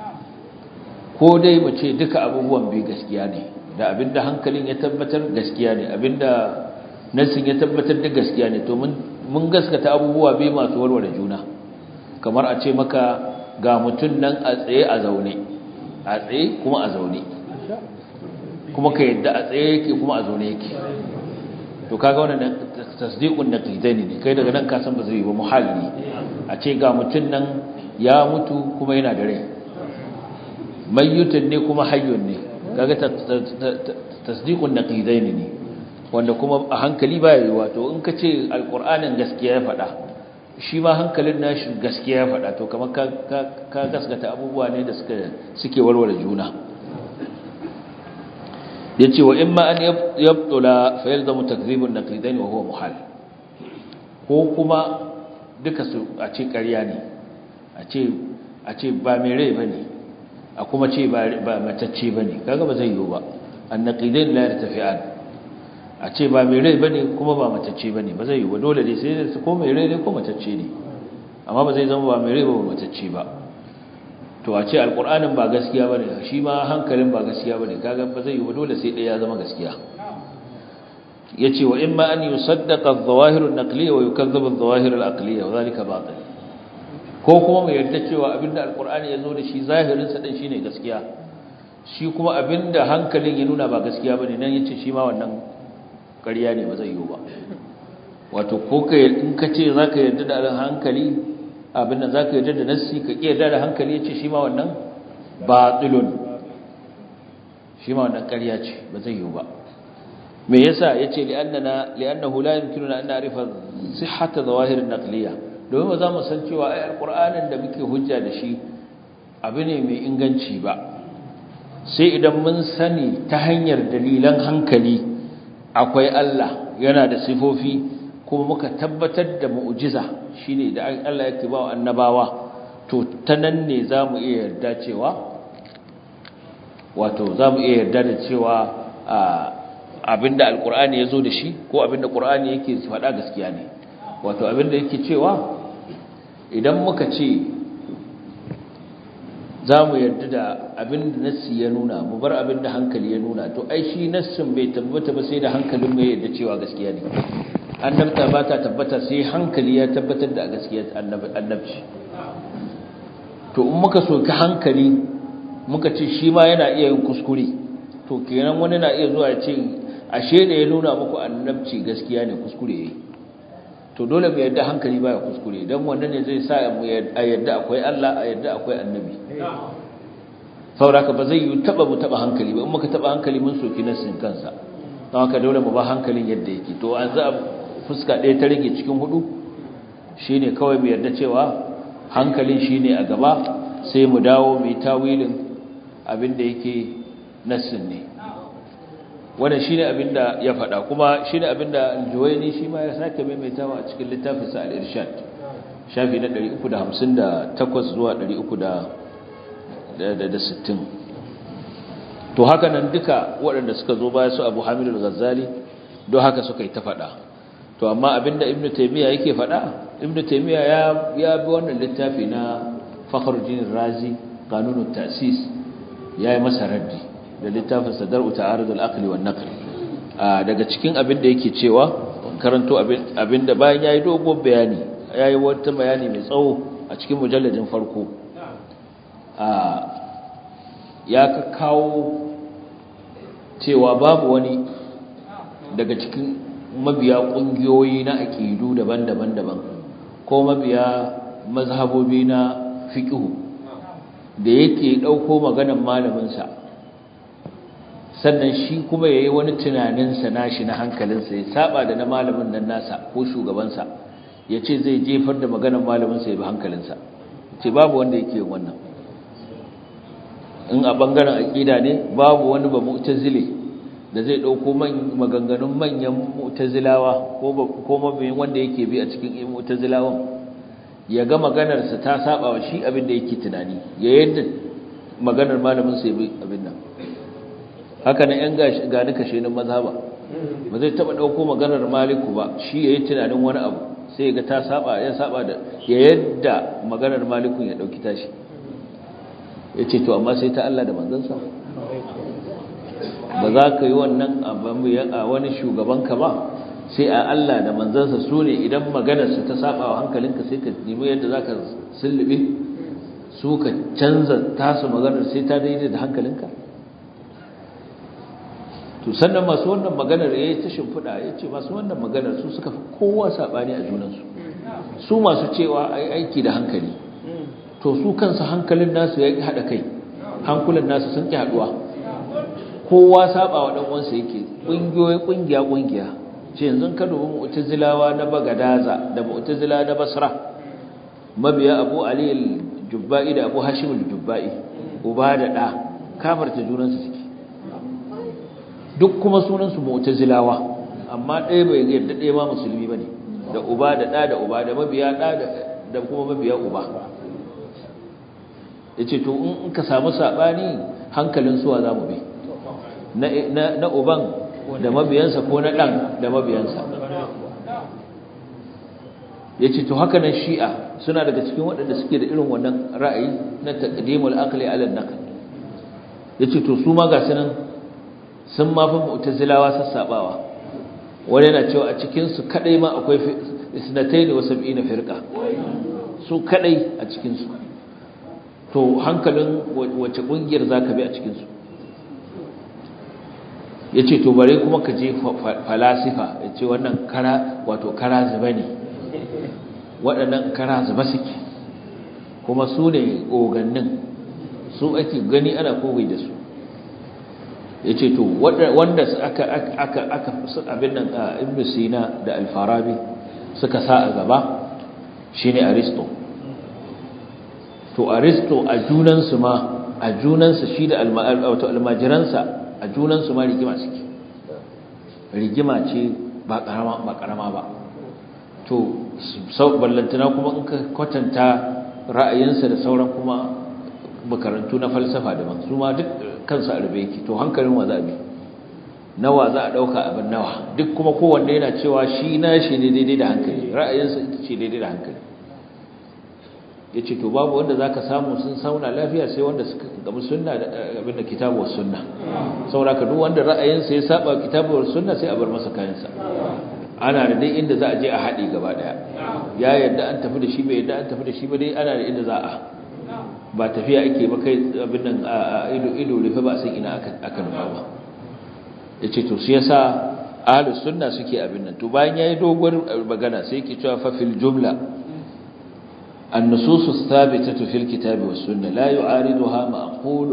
ko dai mu ce duka abubuwan bi gaskiya ne da abinda hankalin ya tabbatar gaskiya ne abinda nassin ya tabbatar da gaskiya ne to mun mun gaskata abubuwa bai masu warware juna kamar a ce maka ga mutum nan a tsaye a zaune a tsaye kuma a zaune kuma ka yadda a tsaye yake kuma a zaune yake to kaga wannan tasdiqun naqidaini ne kai daga nan ka san ba zai yi ba muhalli a ce ga mutum nan ya mutu kuma yana da rai mayyutun ne kuma hayyun ne kaga tasdiqun naqidaini ne wanda kuma a hankali ba yi wato in ka ce alkur'anin gaskiya ya faɗa shi ma hankalin nashi gaskiya ya faɗa to kamar ka gaskata abubuwa ne da suke warware juna ya ce wa in ma an yabtula fa yalzamu takzibun naqidain wa huwa muhal ko kuma duka su a ce ƙarya ne a ce a ce ba mai rai bane a kuma ce ba matacce bane kaga ba zai yiwu ba an naqidain la yartafi'an a ce ba mai rai bane kuma ba matacce bane ba zai yi ba dole ne sai ko mai rai ne ko matacce ne amma ba zai zama ba mai rai ba matacce ba to a ce alqur'anin ba gaskiya bane shi ma hankalin ba gaskiya bane kaga ba zai yi ba dole sai ɗaya ya zama gaskiya yace wa imma an yusaddaqa adh-dhawahir an-naqliyya wa yukadhdhaba adh-dhawahir al-aqliyya wa dhalika batil ko kuma mu yarda cewa abinda alqur'ani yazo da shi zahirin sa din shine gaskiya shi kuma abinda hankalin ya nuna ba gaskiya bane nan yace shi ma wannan ƙarya ne ba zai yi ba wato ko ka in ka ce zaka yarda da hankali abinda zaka yarda da nassi ka ki yarda da hankali yace shi ma wannan batilun shi ma wannan ƙarya ce ba zai yi ba me yasa yace li'annana li'annahu la yumkinuna an na'rifa sihhata zawahir an-naqliyya domin ba za mu san cewa ai alqur'anin da muke hujja da shi abu ne mai inganci ba sai idan mun sani ta hanyar dalilan hankali akwai Allah yana da sifofi kuma muka tabbatar da mu'jiza shine da Allah yake ba annabawa to ta nan ne zamu iya yarda cewa wato zamu iya yarda da cewa abinda alkur'ani ya zo da shi ko abinda qur'ani yake faɗa gaskiya ne wato abinda yake cewa idan muka ce za mu yarda da abinda nassi ya nuna mu bar abinda hankali ya nuna to ai shi nassin bai tabbata ba sai da hankalin mai yarda cewa gaskiya ne annabta ba ta tabbata sai hankali ya tabbatar da gaskiyar annabci to in muka soki hankali muka ce shi ma yana iya yin kuskure to kenan wani na iya zuwa ya ce ashe da ya nuna muku annabci gaskiya ne kuskure yayi to dole mu yadda hankali baya kuskure dan wannan ne zai sa mu yadda akwai Allah a yadda akwai annabi sauraka ba zai yi taba mu taba hankali ba in muka taba hankali mun soki nassin kansa don haka dole mu ba hankalin yadda yake to an za fuska ɗaya ta rage cikin hudu shine kawai mu yarda cewa hankalin shine a gaba sai mu dawo mu yi tawilin abin da yake nassin ne wannan shine abinda ya faɗa kuma shine abinda al-Juwayni shi ma ya sake maimaitawa a cikin littafin sa al-Irshad shafi na 358 zuwa 360 to haka nan duka waɗanda suka zo baya su Abu Hamid al-Ghazali don haka suka yi ta faɗa to amma abinda Ibn Taymiyyah yake faɗa Ibn Taymiyyah ya ya bi wannan littafi na Fakhruddin Razi Qanunut Ta'sis yayi masa raddi da littafin sadar ta'arudul aqli wan naql daga cikin abin da yake cewa karanto abin da bayan yayi dogon bayani yayi wata bayani mai tsawo a cikin mujalladin farko ya kawo cewa babu wani daga cikin mabiya kungiyoyi na aqidu daban-daban daban ko mabiya mazhabobi na fiqh da yake dauko maganar malamin sa sannan shi kuma yayi wani tunaninsa nashi na hankalinsa ya saba da na malamin nan nasa ko shugabansa yace zai jefar da maganar malaminsa ya bi hankalinsa ce babu wanda yake yin wannan in a bangaren aqida ne babu wani ba mu'tazili da zai dauko maganganun manyan mu'tazilawa ko ko mabiyin wanda yake bi a cikin mu'tazilawan ya ga maganarsa ta saba wa shi abin da yake tunani ya yadda maganar malamin sa ya bi abin nan haka nan yan gani kashe nan mazhaba ba zai taba dauko maganar maliku ba shi yayi tunanin wani abu sai ga ta saba ya saba da ya yadda maganar malikun ya dauki tashi yace to amma sai ta Allah da manzansa ba za ka yi wannan a wani shugaban ka ba sai a Allah da manzansa su ne idan maganarsa ta saba wa hankalinka sai ka nemi yadda za ka sullube su ka canza tasu maganar sai ta daidai da hankalinka to sannan masu wannan maganar ya yi ta shimfiɗa ya ce masu wannan maganar su suka fi kowa saɓani a junansu su masu cewa a aiki da hankali to su kansu hankalin nasu ya haɗa kai hankulan nasu sun ƙi haɗuwa kowa saɓa wa ɗan uwansa yake ƙungiyoyi ƙungiya ƙungiya ce yanzu ka dubi mu'tazilawa na bagadaza da mu'tazila na basra mabiya abu ali al-jubba'i da abu hashim al-jubba'i uba da ɗa kafarta junansu suke duk kuma sunansu mu'tazilawa amma ɗaya bai yarda ɗaya ma musulmi bane da uba da ɗa da uba da mabiya ɗa da kuma mabiya uba yace to in ka samu sabani hankalin suwa zamu bi na na uban da mabiyansa ko na ɗan da mabiyansa ya ce to haka nan shi'a suna daga cikin waɗanda suke da irin wannan ra'ayi na taƙadimul akali alal naql ya ce to su ma ga sunan sun mafi mu'tazilawa sassaɓawa wani yana cewa a cikinsu kaɗai ma akwai isnatai da wasu na firka su kaɗai a cikinsu to hankalin wace ƙungiyar za ka bi a cikinsu ya ce to bare kuma ka je falasifa ya ce wannan kara wato kara zuba ne waɗannan kara zuba suke kuma su ne ogannin su ake gani ana kowai da su ya ce to wanda aka aka abin nan a ibn sina da alfarabi suka sa a gaba shine aristo to aristo a junansu ma a junansa shi da almajiransa a junansu ma rigima suke rigima ce ba karama ba to sau ballantana kuma in ka kwatanta ra'ayinsa da sauran kuma makarantu na falsafa daban su ma duk kansu a rube yake to hankalin wa za bi nawa za a ɗauka abin nawa duk kuma kowanne yana cewa shi na shi ne daidai da hankali ra'ayinsa ita ce daidai da hankali ya ce to babu wanda za ka samu sun sauna lafiya sai wanda suka gabi sunna da abin da kitabuwar sunna sauraka duk wanda ra'ayinsa ya saba kitabuwar sunna sai a bar masa kayansa ana da dai inda za a je a haɗe gaba ɗaya ya yadda an tafi da shi bai yadda an tafi da shi ba dai ana da inda za a ba tafiya ake ba kai abin nan a ido ido rufe ba san ina aka nufa ba ya ce to shi yasa ahlus sunna suke abin nan to bayan yayi doguwar magana sai yake cewa fa fil jumla النصوص الثابتة في الكتاب والسنة لا يعارضها معقول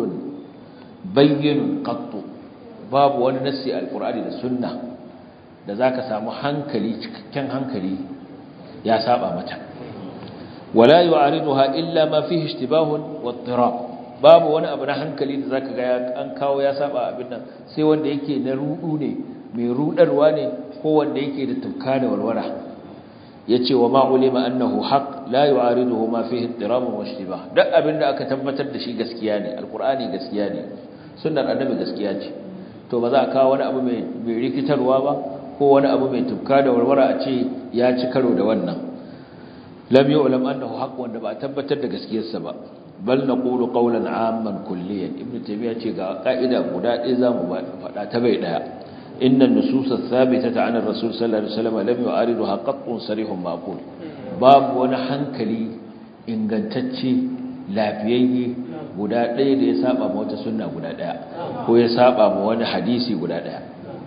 بين قط باب wani nassi alqur'ani da sunna da zaka samu hankali cikakken hankali ya saba mata wala yu'ariduha illa ma fihi ishtibahun wa ittirab babu wani abu na hankali da zaka ga an kawo ya saba abin nan sai wanda yake na rudu ne mai rudarwa ne ko wanda yake da tufka da walwala yace wa ma ulima annahu haqq la yu'ariduhu ma fihi ittirab wa ishtibah duk abin da aka tabbatar da shi gaskiya ne alqur'ani gaskiya ne sunnar annabi gaskiya ce to ba za a kawo wani abu mai rikitarwa ba ko wani abu mai tufka da warwara a ce ya ci karo da wannan lam yu'lam annahu haqq wanda ba a tabbatar da gaskiyarsa ba bal naqulu qawlan 'amman kulliyan ibnu taymiya ce ga ka'ida guda ɗaya zamu faɗa ta bai daya inna an-nusus ath-thabitata 'an ar-rasul sallallahu alaihi wasallam lam yu'ariduha qattun sarihun maqul babu wani hankali ingantacce lafiyayye guda ɗaya da ya saba ma wata sunna guda ɗaya ko ya saba ma wani hadisi guda ɗaya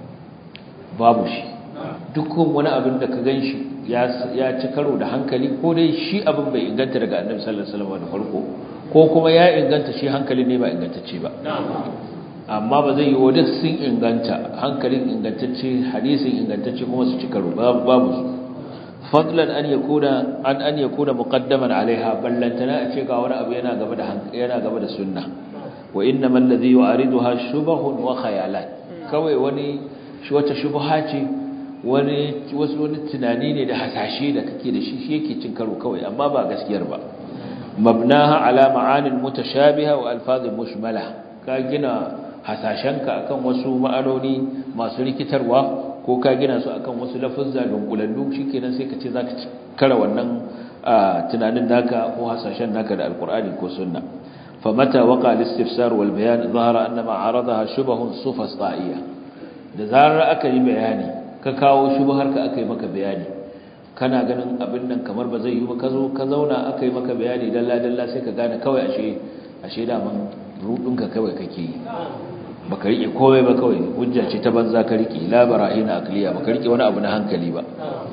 babu shi dukkan wani abin da ka gan shi ya ci karo da hankali ko dai shi abin bai inganta daga annabi sallallahu alaihi wasallam da farko ko kuma ya inganta shi hankali ne ba ingantacce ba amma ba zai yi wa duk sun inganta hankalin ingantacce hadisin ingantacce kuma su ci karo babu su fadlan an yakuna an an yakuna muqaddaman alaiha ballantana a ce ga wani abu yana gaba da yana gaba da sunna wa innamal ladhi yu'ariduha shubahun wa khayalat kawai wani shi wata shubha ce wani wasu wani tunani ne da hasashe da kake da shi shi yake cin karo kawai amma ba gaskiyar ba mabnaha ala ma'anin mutashabiha wa alfazin mushmala ka gina hasashenka akan wasu ma'anoni masu rikitarwa ko ka gina su akan wasu lafuzza dunkulallu shikenan sai ka ce zaka kara wannan tunanin naka ko hasashen naka da alqur'ani ko sunna famata waqa al-istifsar wal bayan zahara anna ma aradaha shubahun sufasta'iyya da zarar aka yi bayani ka kawo shubhar ka aka yi maka bayani kana ganin abin nan kamar ba zai yi ba ka zo ka zauna aka yi maka bayani dalla dalla sai ka gane kawai ashe ashe da man rudinka kawai kake yi baka rike komai ba kawai hujja ce ta banza ka rike la barahina akliya baka rike wani abu na hankali ba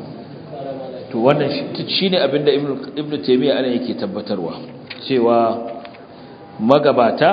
to wannan shine abin da ibnu ibnu taymiya ana yake tabbatarwa cewa magabata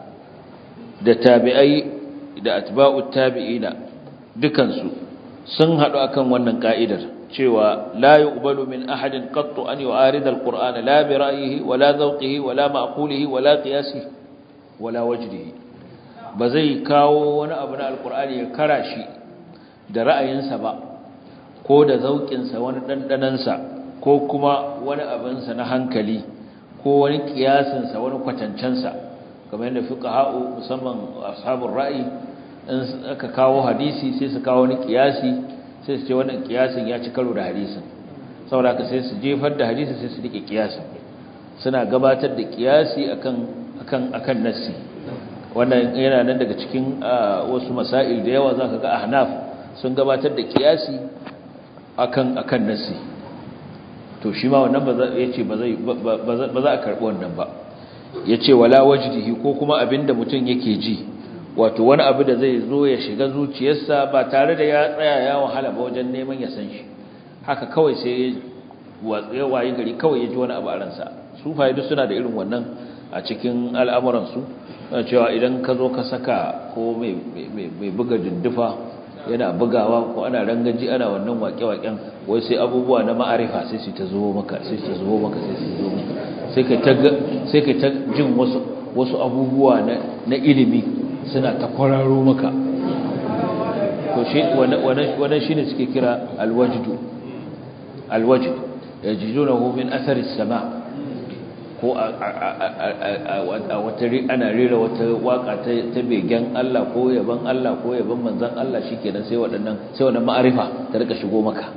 da tabi'ai da atba'ut tabi'ina dukansu sun hadu akan wannan ka'idar cewa la yuqbalu min ahadin qattu an yu'arida alqur'ana la bi ra'yihi wala zawqihi wala ma'qulihi wala qiyasihi wala wajdihi ba zai kawo wani abu na alkur'ani ya kara shi da ra'ayinsa ba ko da zauƙinsa wani ɗanɗanansa ko kuma wani abinsa na hankali ko wani ƙiyasinsa wani kwatancensa kamar yadda fuka ha'u musamman ashabun ra'ayi in aka kawo hadisi sai su kawo wani kiyasi sai su ce wannan kiyasin ya ci karo da hadisin saboda ka sai su jefar da hadisi sai su rike kiyasin suna gabatar da kiyasi akan akan akan nassi wannan yana nan daga cikin wasu masail da yawa zaka ga ahnaf sun gabatar da kiyasi akan akan nassi to shi ma wannan ba za yace ba zai ba za a karbi wannan ba yace wala wajdihi ko kuma abinda mutum yake ji wato wani abu da zai zo ya shiga zuciyarsa ba tare da ya tsaya ya wahala ba wajen neman ya san shi haka kawai sai ya wayi gari kawai ya ji wani abu a ransa su faidu suna da irin wannan a cikin al'amuransu cewa idan ka zo ka saka ko mai buga dindufa yana bugawa ko ana rangaji ana wannan waƙe-waƙen wai sai abubuwa na ma'arifa sai su ta zo maka sai su zo maka sai su zo maka sai ka ta jin wasu abubuwa na ilimi suna ta kwararo maka to shi wannan shine suke kira alwajdu alwajdu yajidunahu min athari sama ko a wata ana rera wata waka ta begen Allah ko yaban Allah ko yaban manzon Allah shikenan sai waɗannan sai wannan ma'arifa ta rika shigo maka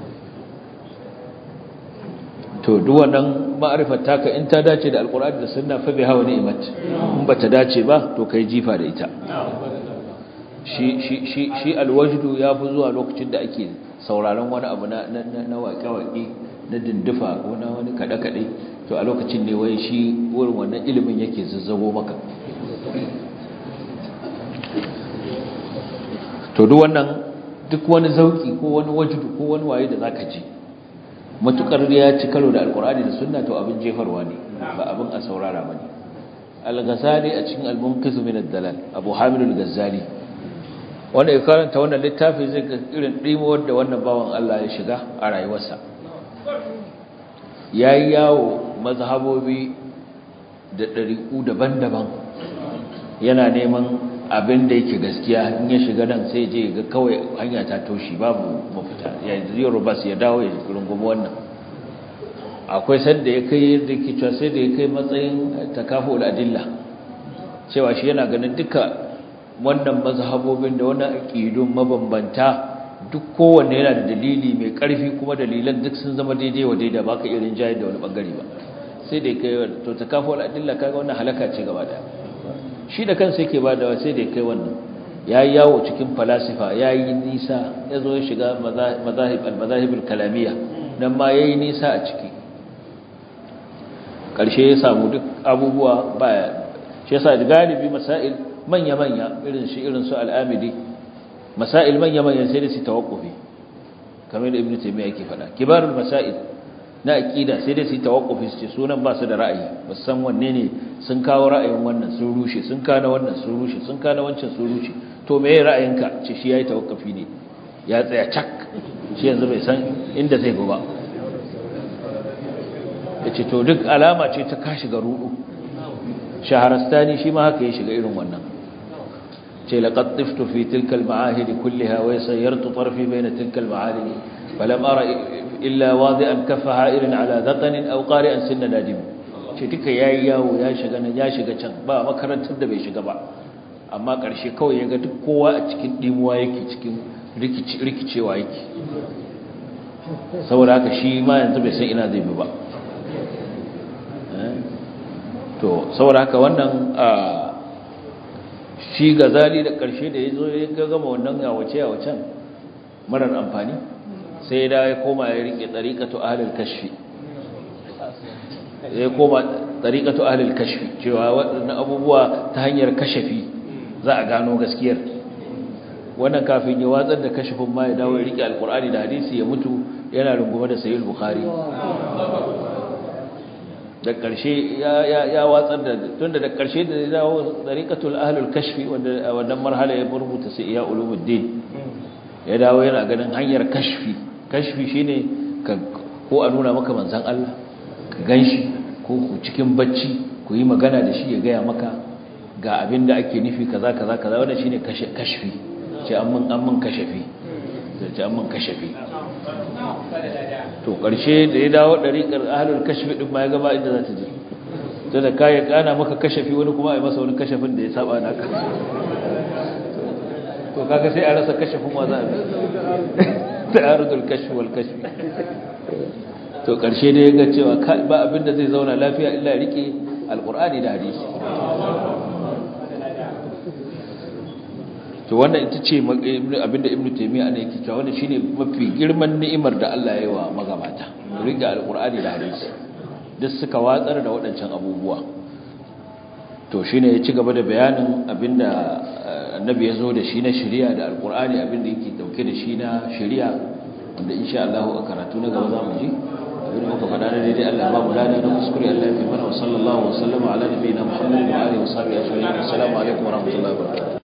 to duk wannan ma'arifar taka in ta dace da alqur'ani da sunna fa biha wa ni'mat in bata dace ba to kai jifa da ita shi shi shi shi alwajdu ya fi zuwa lokacin da ake sauraron wani abu na na waƙe-waƙe na dindufa ko na wani kaɗe-kaɗe to a lokacin ne wai shi wurin wannan ilimin yake zazzago maka to duk wannan duk wani zauki ko wani wajudu ko wani waye da zaka ji matukar ya ci karo da alkur'ani da sunna to abin jefarwa ne ba abin a saurara bane al-ghazali a cikin al-munqiz min ad-dalal abu hamid al-ghazali wanda ya karanta wannan littafi zai ga irin dimuwar da wannan bawan Allah ya shiga a rayuwarsa yayi yawo mazhabobi da dariku daban-daban yana neman abin da yake gaskiya in ya shiga nan sai je ga kawai hanya ta toshi babu mafita yanzu yaro bas ya dawo ya rungumi wannan akwai sanda ya kai yadda ke cewa sai da ya kai matsayin takafu adilla cewa shi yana ganin duka wannan mazhabobin da wannan aqidun mabambanta duk kowanne yana da dalili mai karfi kuma dalilan duk sun zama daidai wa daidai ba ka irin jayar da wani bangare ba sai da ya kai to takafu adilla kaga wannan halaka ce gaba daya shi da kansa yake ba da sai da ya kai wannan ya yi yawo cikin falasifa ya yi nisa ya zo ya shiga al-mazahibul kalamiya nan ma ya yi nisa a ciki ƙarshe ya samu duk abubuwa baya shi yasa galibi masail manya-manya irin shi irin su al'amidi masail manya-manya sai da su tawakkufi kamar da ibnu taymiya yake faɗa kibarul masail na aqida sai dai su tawakkufi su ce sunan ba su da ra'ayi san wanne ne sun kawo ra'ayin wannan sun rushe sun kana wannan sun rushe sun kana wancan sun rushe to meye ra'ayinka ce shi yayi tawakkufi ne ya tsaya cak shi yanzu bai san inda zai go ba yace to duk alama ce ta ka shiga rudu shaharastani shi ma haka ya shiga irin wannan ce laqad tiftu fi tilka al-ma'ahid kullaha wa sayyartu tarfi bayna tilka al-ma'alim falam ara illa wadi'an kaffa ha'irin ala dhaqanin aw qari'an sinna nadim ce duka yayi yawo ya shiga nan ya shiga can ba makarantar da bai shiga ba amma karshe kawai yaga duk kowa a cikin dimuwa yake cikin rikici rikicewa yake saboda haka shi ma yanzu bai san ina zai bi ba to saboda haka wannan shi gazali da karshe da yazo ya gama wannan yawace yawacen marar amfani sai da ya koma ya rike tsariƙatu ahlul kashfi ya koma tsariƙatu ahlul kashfi cewa waɗannan abubuwa ta hanyar kashafi za a gano gaskiyar wannan kafin ya watsar da kashifin ma ya dawo ya rike alkur'ani da hadisi ya mutu yana rungume da sayyid bukhari da ƙarshe ya watsar da tunda da ƙarshe da ya dawo tsariƙatul ahlul kashfi wanda wannan marhala ya rubuta sai iya ulumuddin ya dawo yana ganin hanyar kashfi kashfi shine ka ko a nuna maka manzon Allah ka ganshi ko ku cikin bacci ku yi magana da shi ya gaya maka ga abin da ake nufi kaza kaza kaza wannan shine kashfi ce an mun an mun kashafi ce an mun kashafi to karshe da ya dawo dariƙar ahlul kashfi din ma ya gaba inda za ta je to da kai kana maka kashafi wani kuma ai masa wani kashafin da ya saba naka to kaga sai a rasa kashafin wa za a ta'arudul kashf wal kashf to karshe dai ga cewa ba abinda zai zauna lafiya illa rike alqur'ani da hadisi to wannan ita ce abinda ibnu taymiya ne yake cewa wannan shine mafi girman ni'imar da Allah ya yi wa magabata rike alqur'ani da hadisi duk suka watsar da waɗancan abubuwa to shine ya ci gaba da bayanin abinda annabi ya zo da shi na shari'a da alqur'ani abinda yake dauke da shi na shari'a wanda insha Allah a karatu na gaba za mu ji abinda muka faɗa da daidai Allah ba mu lada na kuskure Allah ya fi mana wa sallallahu wa sallama ala nabiyina Muhammadin wa alihi wa sahbihi ajma'in assalamu alaikum wa rahmatullahi wa barakatuh